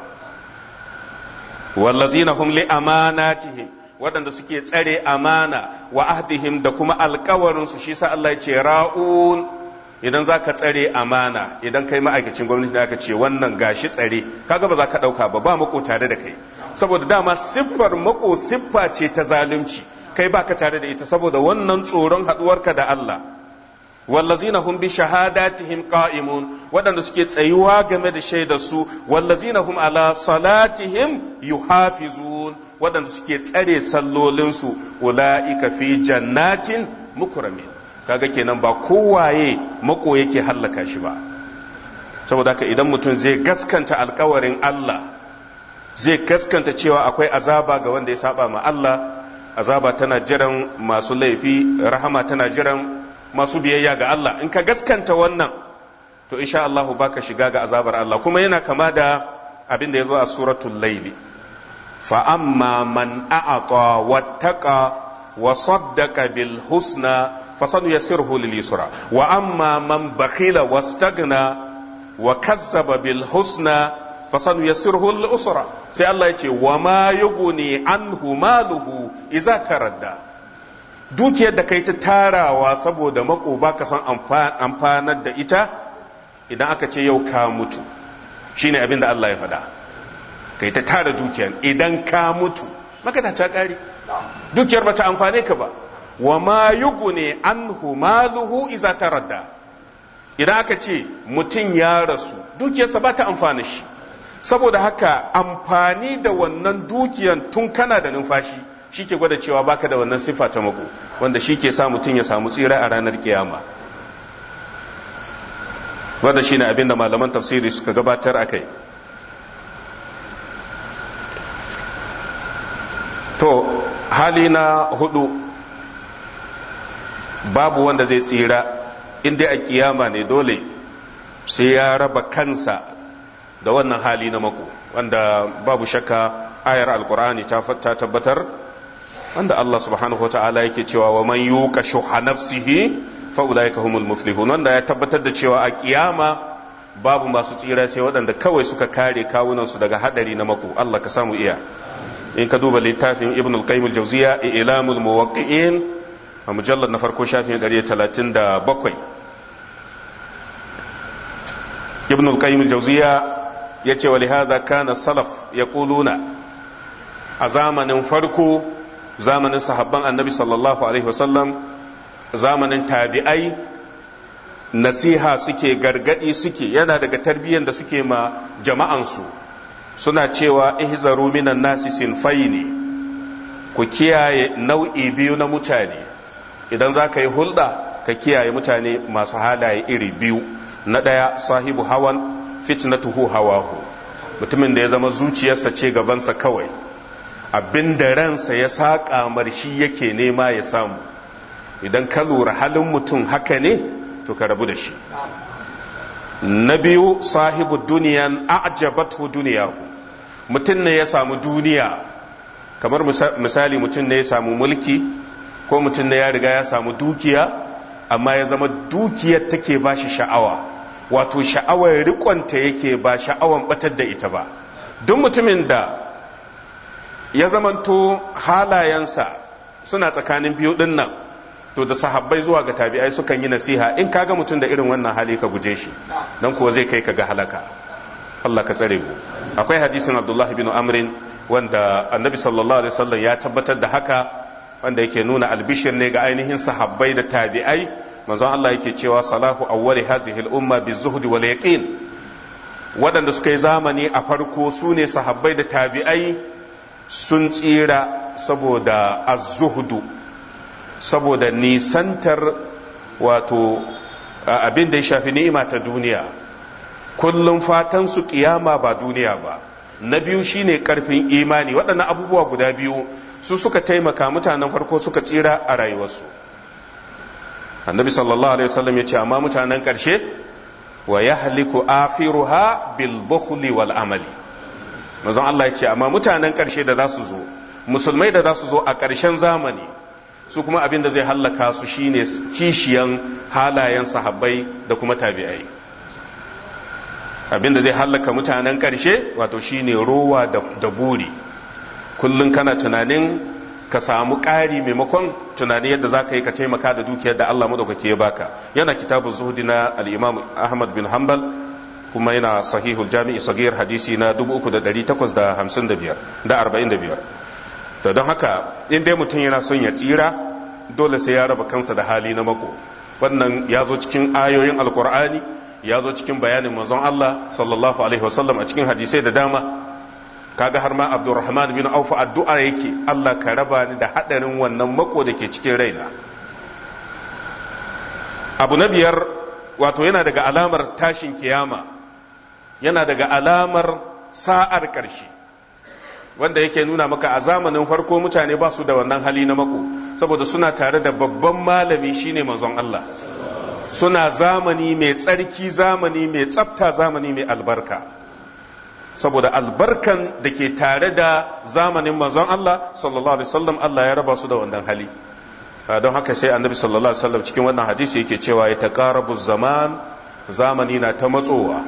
wallazina hum li amanatihim waɗanda suke tsare amana wa ahdihim da kuma alkawarinsu shi sa Allah ya ce ra'un idan za ka tsare amana idan kai ma'aikacin gwamnati da aka ce wannan gashi tsare kaga ba za ka ɗauka ba ba mako tare da kai saboda dama siffar mako siffa ce ta zalunci kai ba ka tare da ita saboda wannan tsoron haɗuwarka da Allah wallazina hum bi shahadatihim qa'imun waɗanda suke tsayuwa game da shaidar su wallazina hum ala salatihim yuhafizun waɗanda suke tsare sallolinsu ula'ika fi jannatin mukramin kaga kenan ba kowaye mako yake hallaka shi ba saboda haka idan mutum zai gaskanta alkawarin Allah zai gaskanta cewa akwai azaba ga wanda ya saba ma Allah azaba tana jiran masu laifi rahama tana jiran masu biyayya ga Allah in ka gaskanta wannan to insha Allah baka shiga ga azabar Allah kuma yana kama da abin da ya zo a suratul laili fa amma man a'ata wattaqa wa saddaqa bil husna فسنيسره لليسرى واما من بخل واستغنى وكذب بالحسنى فسنيسره للأسرى sai Allah ya ce wa ma yughni anhu maluhu idza taradda dukiyar da kai ta tarawa saboda mako baka san amfanar da ita idan aka ce yau ka mutu shine abin da Allah ya faɗa kai ta tara dukiyar idan ka mutu maka ta kare dukiyar bata amfane ka ba wa ma yugune anhu maluhu iza taradda idan aka ce mutum ya rasu dukiyarsa ba ta amfani shi saboda haka amfani da wannan dukiyan tun kana da numfashi shi ke gwada cewa baka da wannan siffa ta mako wanda shi ke sa mutum ya samu tsira a ranar kiyama wanda shi ne abin da malaman tafsiri suka gabatar a kai to hali na hudu babu wanda zai tsira in dai a kiyama ne dole sai ya raba kansa da wannan hali na mako wanda babu shakka ayar alkur'ani ta tabbatar wanda Allah subhanahu wata'ala yake cewa wa man yuqa shuha nafsihi fa ulaika humul muflihun wanda ya tabbatar da cewa a kiyama babu masu tsira sai waɗanda kawai suka kare kawunansu daga hadari na mako Allah ka samu iya in ka duba littafin ibn al-qayyim al-jawziya ilamul muwaqqi'in a mujallar na farko shafin 137 ibn al-qayyim al-jawziya yace wa lihadha kana salaf yaquluna a zamanin farko zamanin sahabban annabi sallallahu alaihi wasallam zamanin tabi'ai nasiha suke gargadi suke yana daga tarbiyyar da suke ma jama'ansu suna cewa ihzaru minan nasi sinfaini ku kiyaye nau'i biyu na mutane idan za ka yi hulɗa ka kiyaye mutane masu halaye iri biyu na ɗaya sahibu hawan fitnatuhu hawahu mutumin da ya zama zuciyarsa ce gabansa kawai abin da ransa ya saƙa marshi yake nema ya samu idan ka lura halin mutum haka ne to ka rabu da shi na biyu sahibu duniyan a'jabatu duniyahu mutum ne ya samu duniya kamar misali mutum ne ya samu mulki ko mutum ne ya riga ya samu dukiya amma ya zama dukiyar take ba shi sha'awa wato sha'awar rikonta yake ba sha'awan batar da ita ba duk mutumin da ya zamanto halayensa suna tsakanin biyu din nan to da sahabbai zuwa ga tabi'ai sukan yi nasiha in kaga mutum da irin wannan hali ka guje shi dan kuwa zai kai ka ga halaka Allah ka tsare mu akwai hadisin Abdullah bin Amrin wanda Annabi sallallahu alaihi wasallam ya tabbatar da haka wanda yake nuna albishir ne ga ainihin sahabbai da tabi'ai manzon Allah yake cewa salahu awwali hazihi al-umma bizuhdi wal yaqin waɗanda suka yi zamani a farko su ne sahabbai da tabi'ai sun tsira saboda az-zuhdu saboda nisantar wato abin da ya shafi ni'ima ta duniya kullum fatan su kiyama ba duniya ba na biyu shine karfin imani waɗannan abubuwa guda biyu su suka taimaka mutanen farko suka tsira a rayuwarsu annabi sallallahu alaihi wasallam ya ce amma mutanen ƙarshe wa yahliku akhiruha bil bukhli wal amali manzon Allah ya ce amma mutanen ƙarshe da za su zo musulmai da za su zo a ƙarshen zamani su kuma abin da zai hallaka su shine kishiyan halayen sahabbai da kuma tabi'ai abin da zai hallaka mutanen ƙarshe wato shine rowa da buri kullum kana tunanin ka samu ƙari maimakon tunani yadda za ka yi ka taimaka da dukiyar da Allah madaukake ya baka yana kitabun zuhudi na al-imam Ahmad bin Hanbal kuma yana sahihul jami'i sagir hadisi na 3855 da 45 da don haka in dai mutum yana son ya tsira dole sai ya raba kansa da hali na mako wannan ya zo cikin ayoyin alkur'ani ya zo cikin bayanin manzon Allah sallallahu alaihi wasallam a cikin hadisai da dama kaga har ma Abdurrahman bin Auf addu'a yake Allah ka raba ni da hadarin wannan mako da ke cikin raina abu na biyar wato yana daga alamar tashin kiyama yana daga alamar sa'ar ƙarshe wanda yake nuna maka a zamanin farko mutane ba su da wannan hali na mako saboda suna tare da babban malami shine manzon Allah suna zamani mai tsarki zamani mai tsafta zamani mai albarka saboda albarkan da ke tare da zamanin manzon Allah sallallahu alaihi wasallam Allah ya raba su da wannan hali don haka sai annabi sallallahu alaihi wasallam cikin wannan hadisi yake cewa ya taqarabu zaman zamani na ta matsowa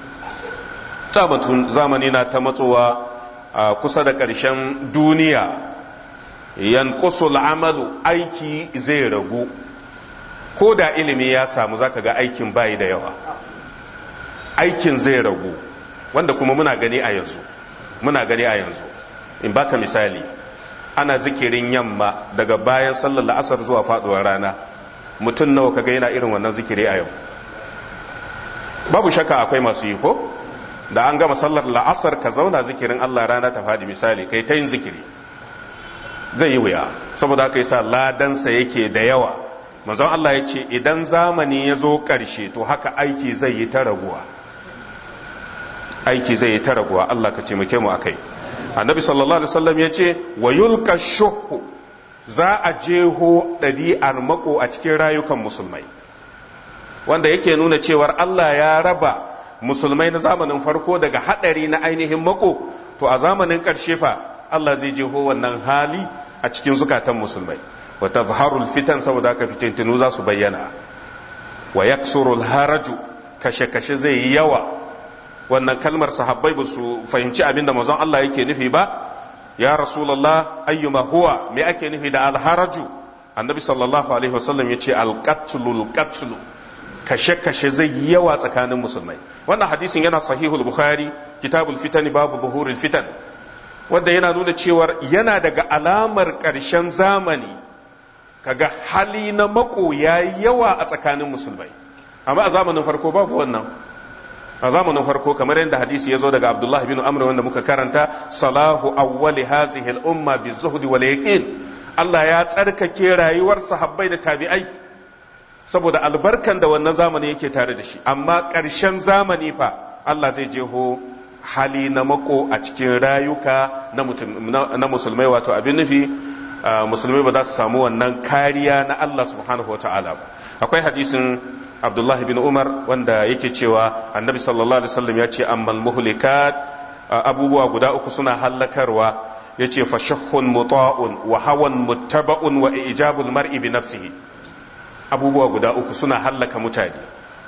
zamani na ta matsowa a kusa da ƙarshen duniya yankusul amalu aiki zai ragu ko da ilimi ya samu zaka ga aikin bayi da yawa aikin zai ragu wanda kuma muna gani a yanzu muna gani a yanzu in baka misali ana zikirin yamma daga bayan sallar la'asar zuwa faduwar rana mutum nawa kaga yana irin wannan zikiri a yau babu shakka akwai masu yi ko da an gama sallar la'asar ka zauna zikirin Allah rana ta fadi misali kai ta yin zikiri zai yi wuya saboda haka yasa ladansa yake da yawa manzon Allah ya ce idan zamani ya zo ƙarshe to haka aiki zai yi ta raguwa aiki zai yi ta raguwa Allah ka taimake mu akai annabi sallallahu alaihi wasallam ya ce wa yulka shuhu za a jeho ɗabi'ar mako a cikin rayukan musulmai wanda yake nuna cewar Allah ya raba musulmai na zamanin farko daga haɗari na ainihin mako to a zamanin ƙarshe fa Allah zai jeho wannan hali a cikin zukatan musulmai wa tazharul fitan saboda haka fitintinu za su bayyana wa yaksurul haraju kashe-kashe zai yi yawa wannan kalmar sahabbai ba su fahimci abinda manzon Allah yake nufi ba ya rasulullah ayyuma huwa me ake nufi da alharaju annabi sallallahu alaihi wasallam yace alqatlul qatlu kashe-kashe zai yi yawa tsakanin musulmai wannan hadisin yana sahihul bukhari kitabul fitani babu zuhurul fitan wanda yana nuna cewar yana daga alamar ƙarshen zamani kaga hali na mako ya yawa a tsakanin musulmai amma a zamanin farko babu wannan a zamanin farko kamar yadda hadisi ya zo daga abdullah bin amr wanda muka karanta salahu awwali hazihi al-umma bi zuhdi wal yaqin Allah ya tsarkake rayuwar sahabbai da tabi'ai saboda albarkan da wannan zamani yake tare da shi amma ƙarshen zamani fa Allah zai jeho hali na mako a cikin rayuka na musulmai wato abin nufi musulmai ba za su samu wannan kariya na Allah subhanahu wa ta'ala ba akwai hadisin Abdullah bin Umar wanda yake cewa annabi sallallahu alaihi wasallam ya ce ammal muhlikat abubuwa guda uku suna hallakarwa ya ce fashahun muta'un wa hawan muttaba'un wa ijabul mar'i bi nafsihi abubuwa guda uku suna hallaka mutane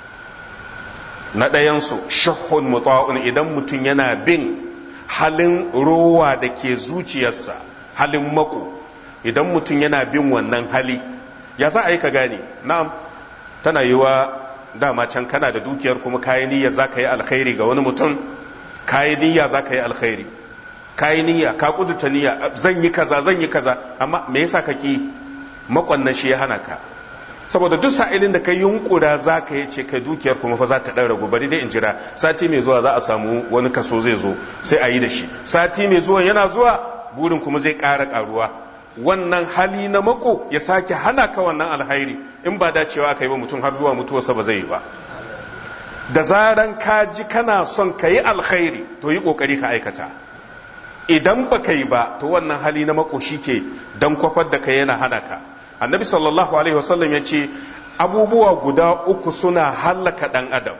na ɗayansu shahun muta'un idan mutum yana bin halin rowa da ke zuciyarsa halin mako idan mutum yana bin wannan hali ya za a yi ka gane na'am tana yi wa dama can kana da dukiyar kuma kayi niyya za ka yi alkhairi ga wani mutum kayi niyya za ka yi alkhairi kayi niyya ka kudurta niyya zan yi kaza zan yi kaza amma me yasa ka ki makon shi ya hana ka saboda duk sa'ilin da ka yunkura za ka yi ce kai dukiyar kuma fa za ta ɗan ragu bari dai in jira sati mai zuwa za a samu wani kaso zai zo sai a yi da shi sati mai zuwa yana zuwa burin kuma zai ƙara ƙaruwa wannan hali na mako ya sake hana ka wannan alhairi in ba dacewa aka yi ba mutum har zuwa mutuwarsa ba zai yi ba da zaran ka ji kana son ka yi alkhairi to yi ƙoƙari ka aikata idan ba ka yi ba to wannan hali na mako shi ke don kwafar da ka yana hana ka annabi sallallahu alaihi wasallam ya ce abubuwa guda uku suna hallaka ɗan adam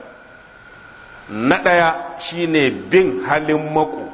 na ɗaya shine bin halin mako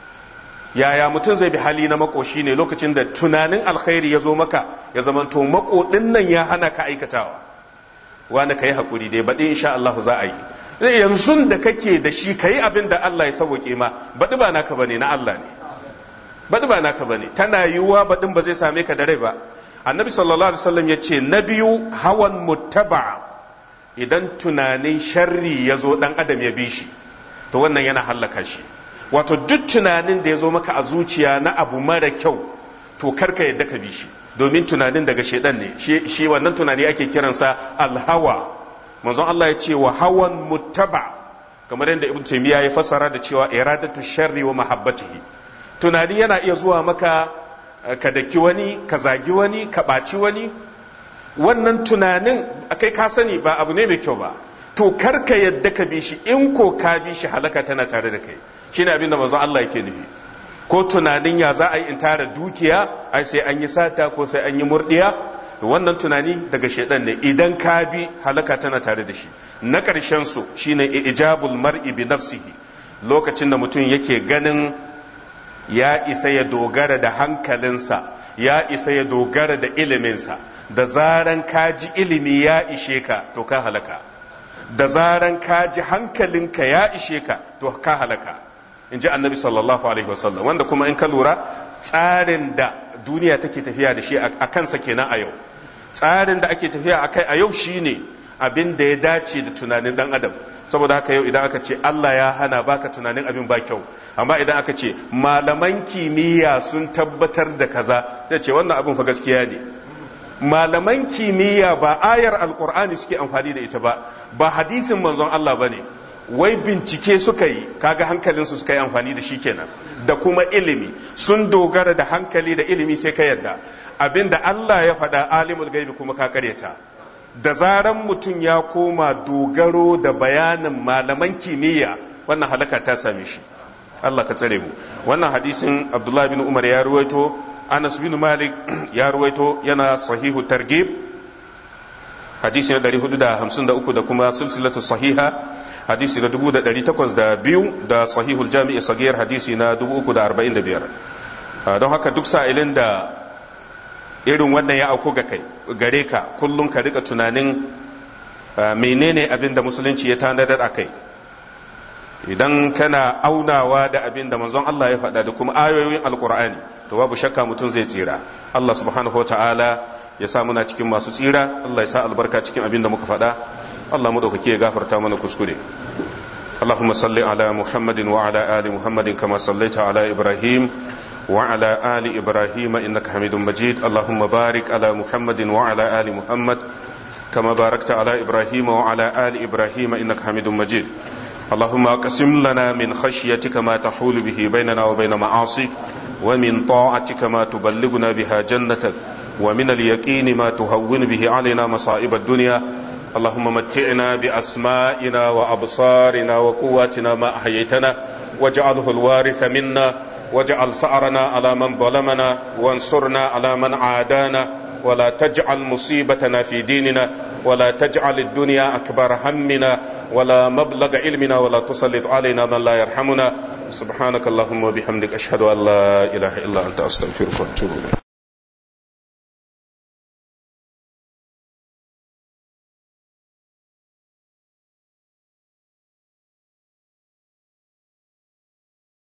yaya mutum zai bi hali na mako shine lokacin da tunanin alkhairi ya zo maka ya zamanto mako ɗin nan ya hana ka aikatawa wanda ka yi haƙuri dai baɗi insha Allah za a yi yanzu da kake da shi ka yi abin da Allah ya sauke ma baɗi ba naka bane na Allah ne baɗi ba naka bane tana yiwuwa baɗin ba zai same ka da rai ba annabi sallallahu alaihi wasallam ya ce na biyu hawan muttaba idan tunanin sharri ya zo ɗan adam ya bi shi to wannan yana hallaka shi wato duk tunanin da ya zo maka a zuciya na abu mara kyau to karka yadda ka bi shi domin tunanin daga shaidan ne shi wannan tunani ake kiransa alhawa manzon Allah ya ce wa hawan muttaba kamar yadda ibn taymiya ya fassara da cewa iradatu sharri wa mahabbatihi tunani yana iya zuwa maka ka daki wani ka zagi wani ka ɓaci wani wannan tunanin kai ka sani ba abu ne mai kyau ba to kar ka yadda ka bi shi in ko ka bi shi halaka tana tare da kai shine abin da manzon Allah yake nufi ko tunanin ya za a yi in tara dukiya ai sai an yi sata ko sai an yi murdiya wannan tunani daga shaidan ne idan ka bi halaka tana tare da shi na ƙarshen su shine ijabul mar'i bi nafsihi lokacin da mutum yake ganin ya isa ya dogara da hankalinsa ya isa ya dogara da iliminsa da zaran ka ji ilimi ya ishe ka to ka halaka da zaran ka ji hankalinka ya ishe ka to ka halaka in ji annabi sallallahu alaihi wasallam wanda kuma in ka lura tsarin da duniya take tafiya da shi a kansa kenan a yau tsarin da ake tafiya a kai a yau shine abin da ya dace da tunanin dan adam saboda haka yau idan aka ce Allah ya hana baka tunanin abin ba kyau amma idan aka ce malaman kimiyya sun tabbatar da kaza zai ce wannan abin fa gaskiya ne malaman kimiyya ba ayar alkur'ani suke amfani da ita ba ba hadisin manzon Allah ba ne wai bincike suka yi kaga hankalinsu suka yi amfani da shi kenan da kuma ilimi sun dogara da hankali da ilimi sai ka yarda abinda Allah ya faɗa alimul gaibi kuma ka karyata da zaran mutum ya koma dogaro da bayanin malaman kimiyya wannan halaka ta same shi Allah ka tsare mu wannan hadisin Abdullah bin Umar ya ruwaito Anas bin Malik ya ruwaito yana sahihu targhib hadisi na 453 da kuma silsilatu sahiha hadisi na 1802 da sahihul jami'i sagiyar hadisi na 345 don haka duk sa'ilin da irin wannan ya auku ga kai gare ka kullum ka rika tunanin menene abin da musulunci ya tanadar a kai idan kana aunawa da abin da manzon Allah ya faɗa da kuma ayoyin alkur'ani to babu shakka mutum zai tsira Allah subhanahu ta'ala ya sa muna cikin masu tsira Allah ya sa albarka cikin abin da muka faɗa Allah mu dauke ya gafarta mana kuskure اللهم صل على محمد وعلى آل محمد كما صليت على إبراهيم وعلى آل إبراهيم إنك حميد مجيد اللهم بارك على محمد وعلى آل محمد كما باركت على إبراهيم وعلى آل إبراهيم إنك حميد مجيد اللهم اقسم لنا من خشيتك ما تحول به بيننا وبين معاصيك ومن طاعتك ما تبلغنا بها جنتك ومن اليقين ما تهون به علينا مصائب الدنيا اللهم متعنا بأسمائنا وأبصارنا وقواتنا ما أحييتنا واجعله الوارث منا واجعل سعرنا على من ظلمنا وانصرنا على من عادانا ولا تجعل مصيبتنا في ديننا ولا تجعل الدنيا أكبر همنا ولا مبلغ علمنا ولا تسلط علينا من لا يرحمنا سبحانك اللهم وبحمدك أشهد أن لا إله إلا أنت أستغفرك وأتوب إليك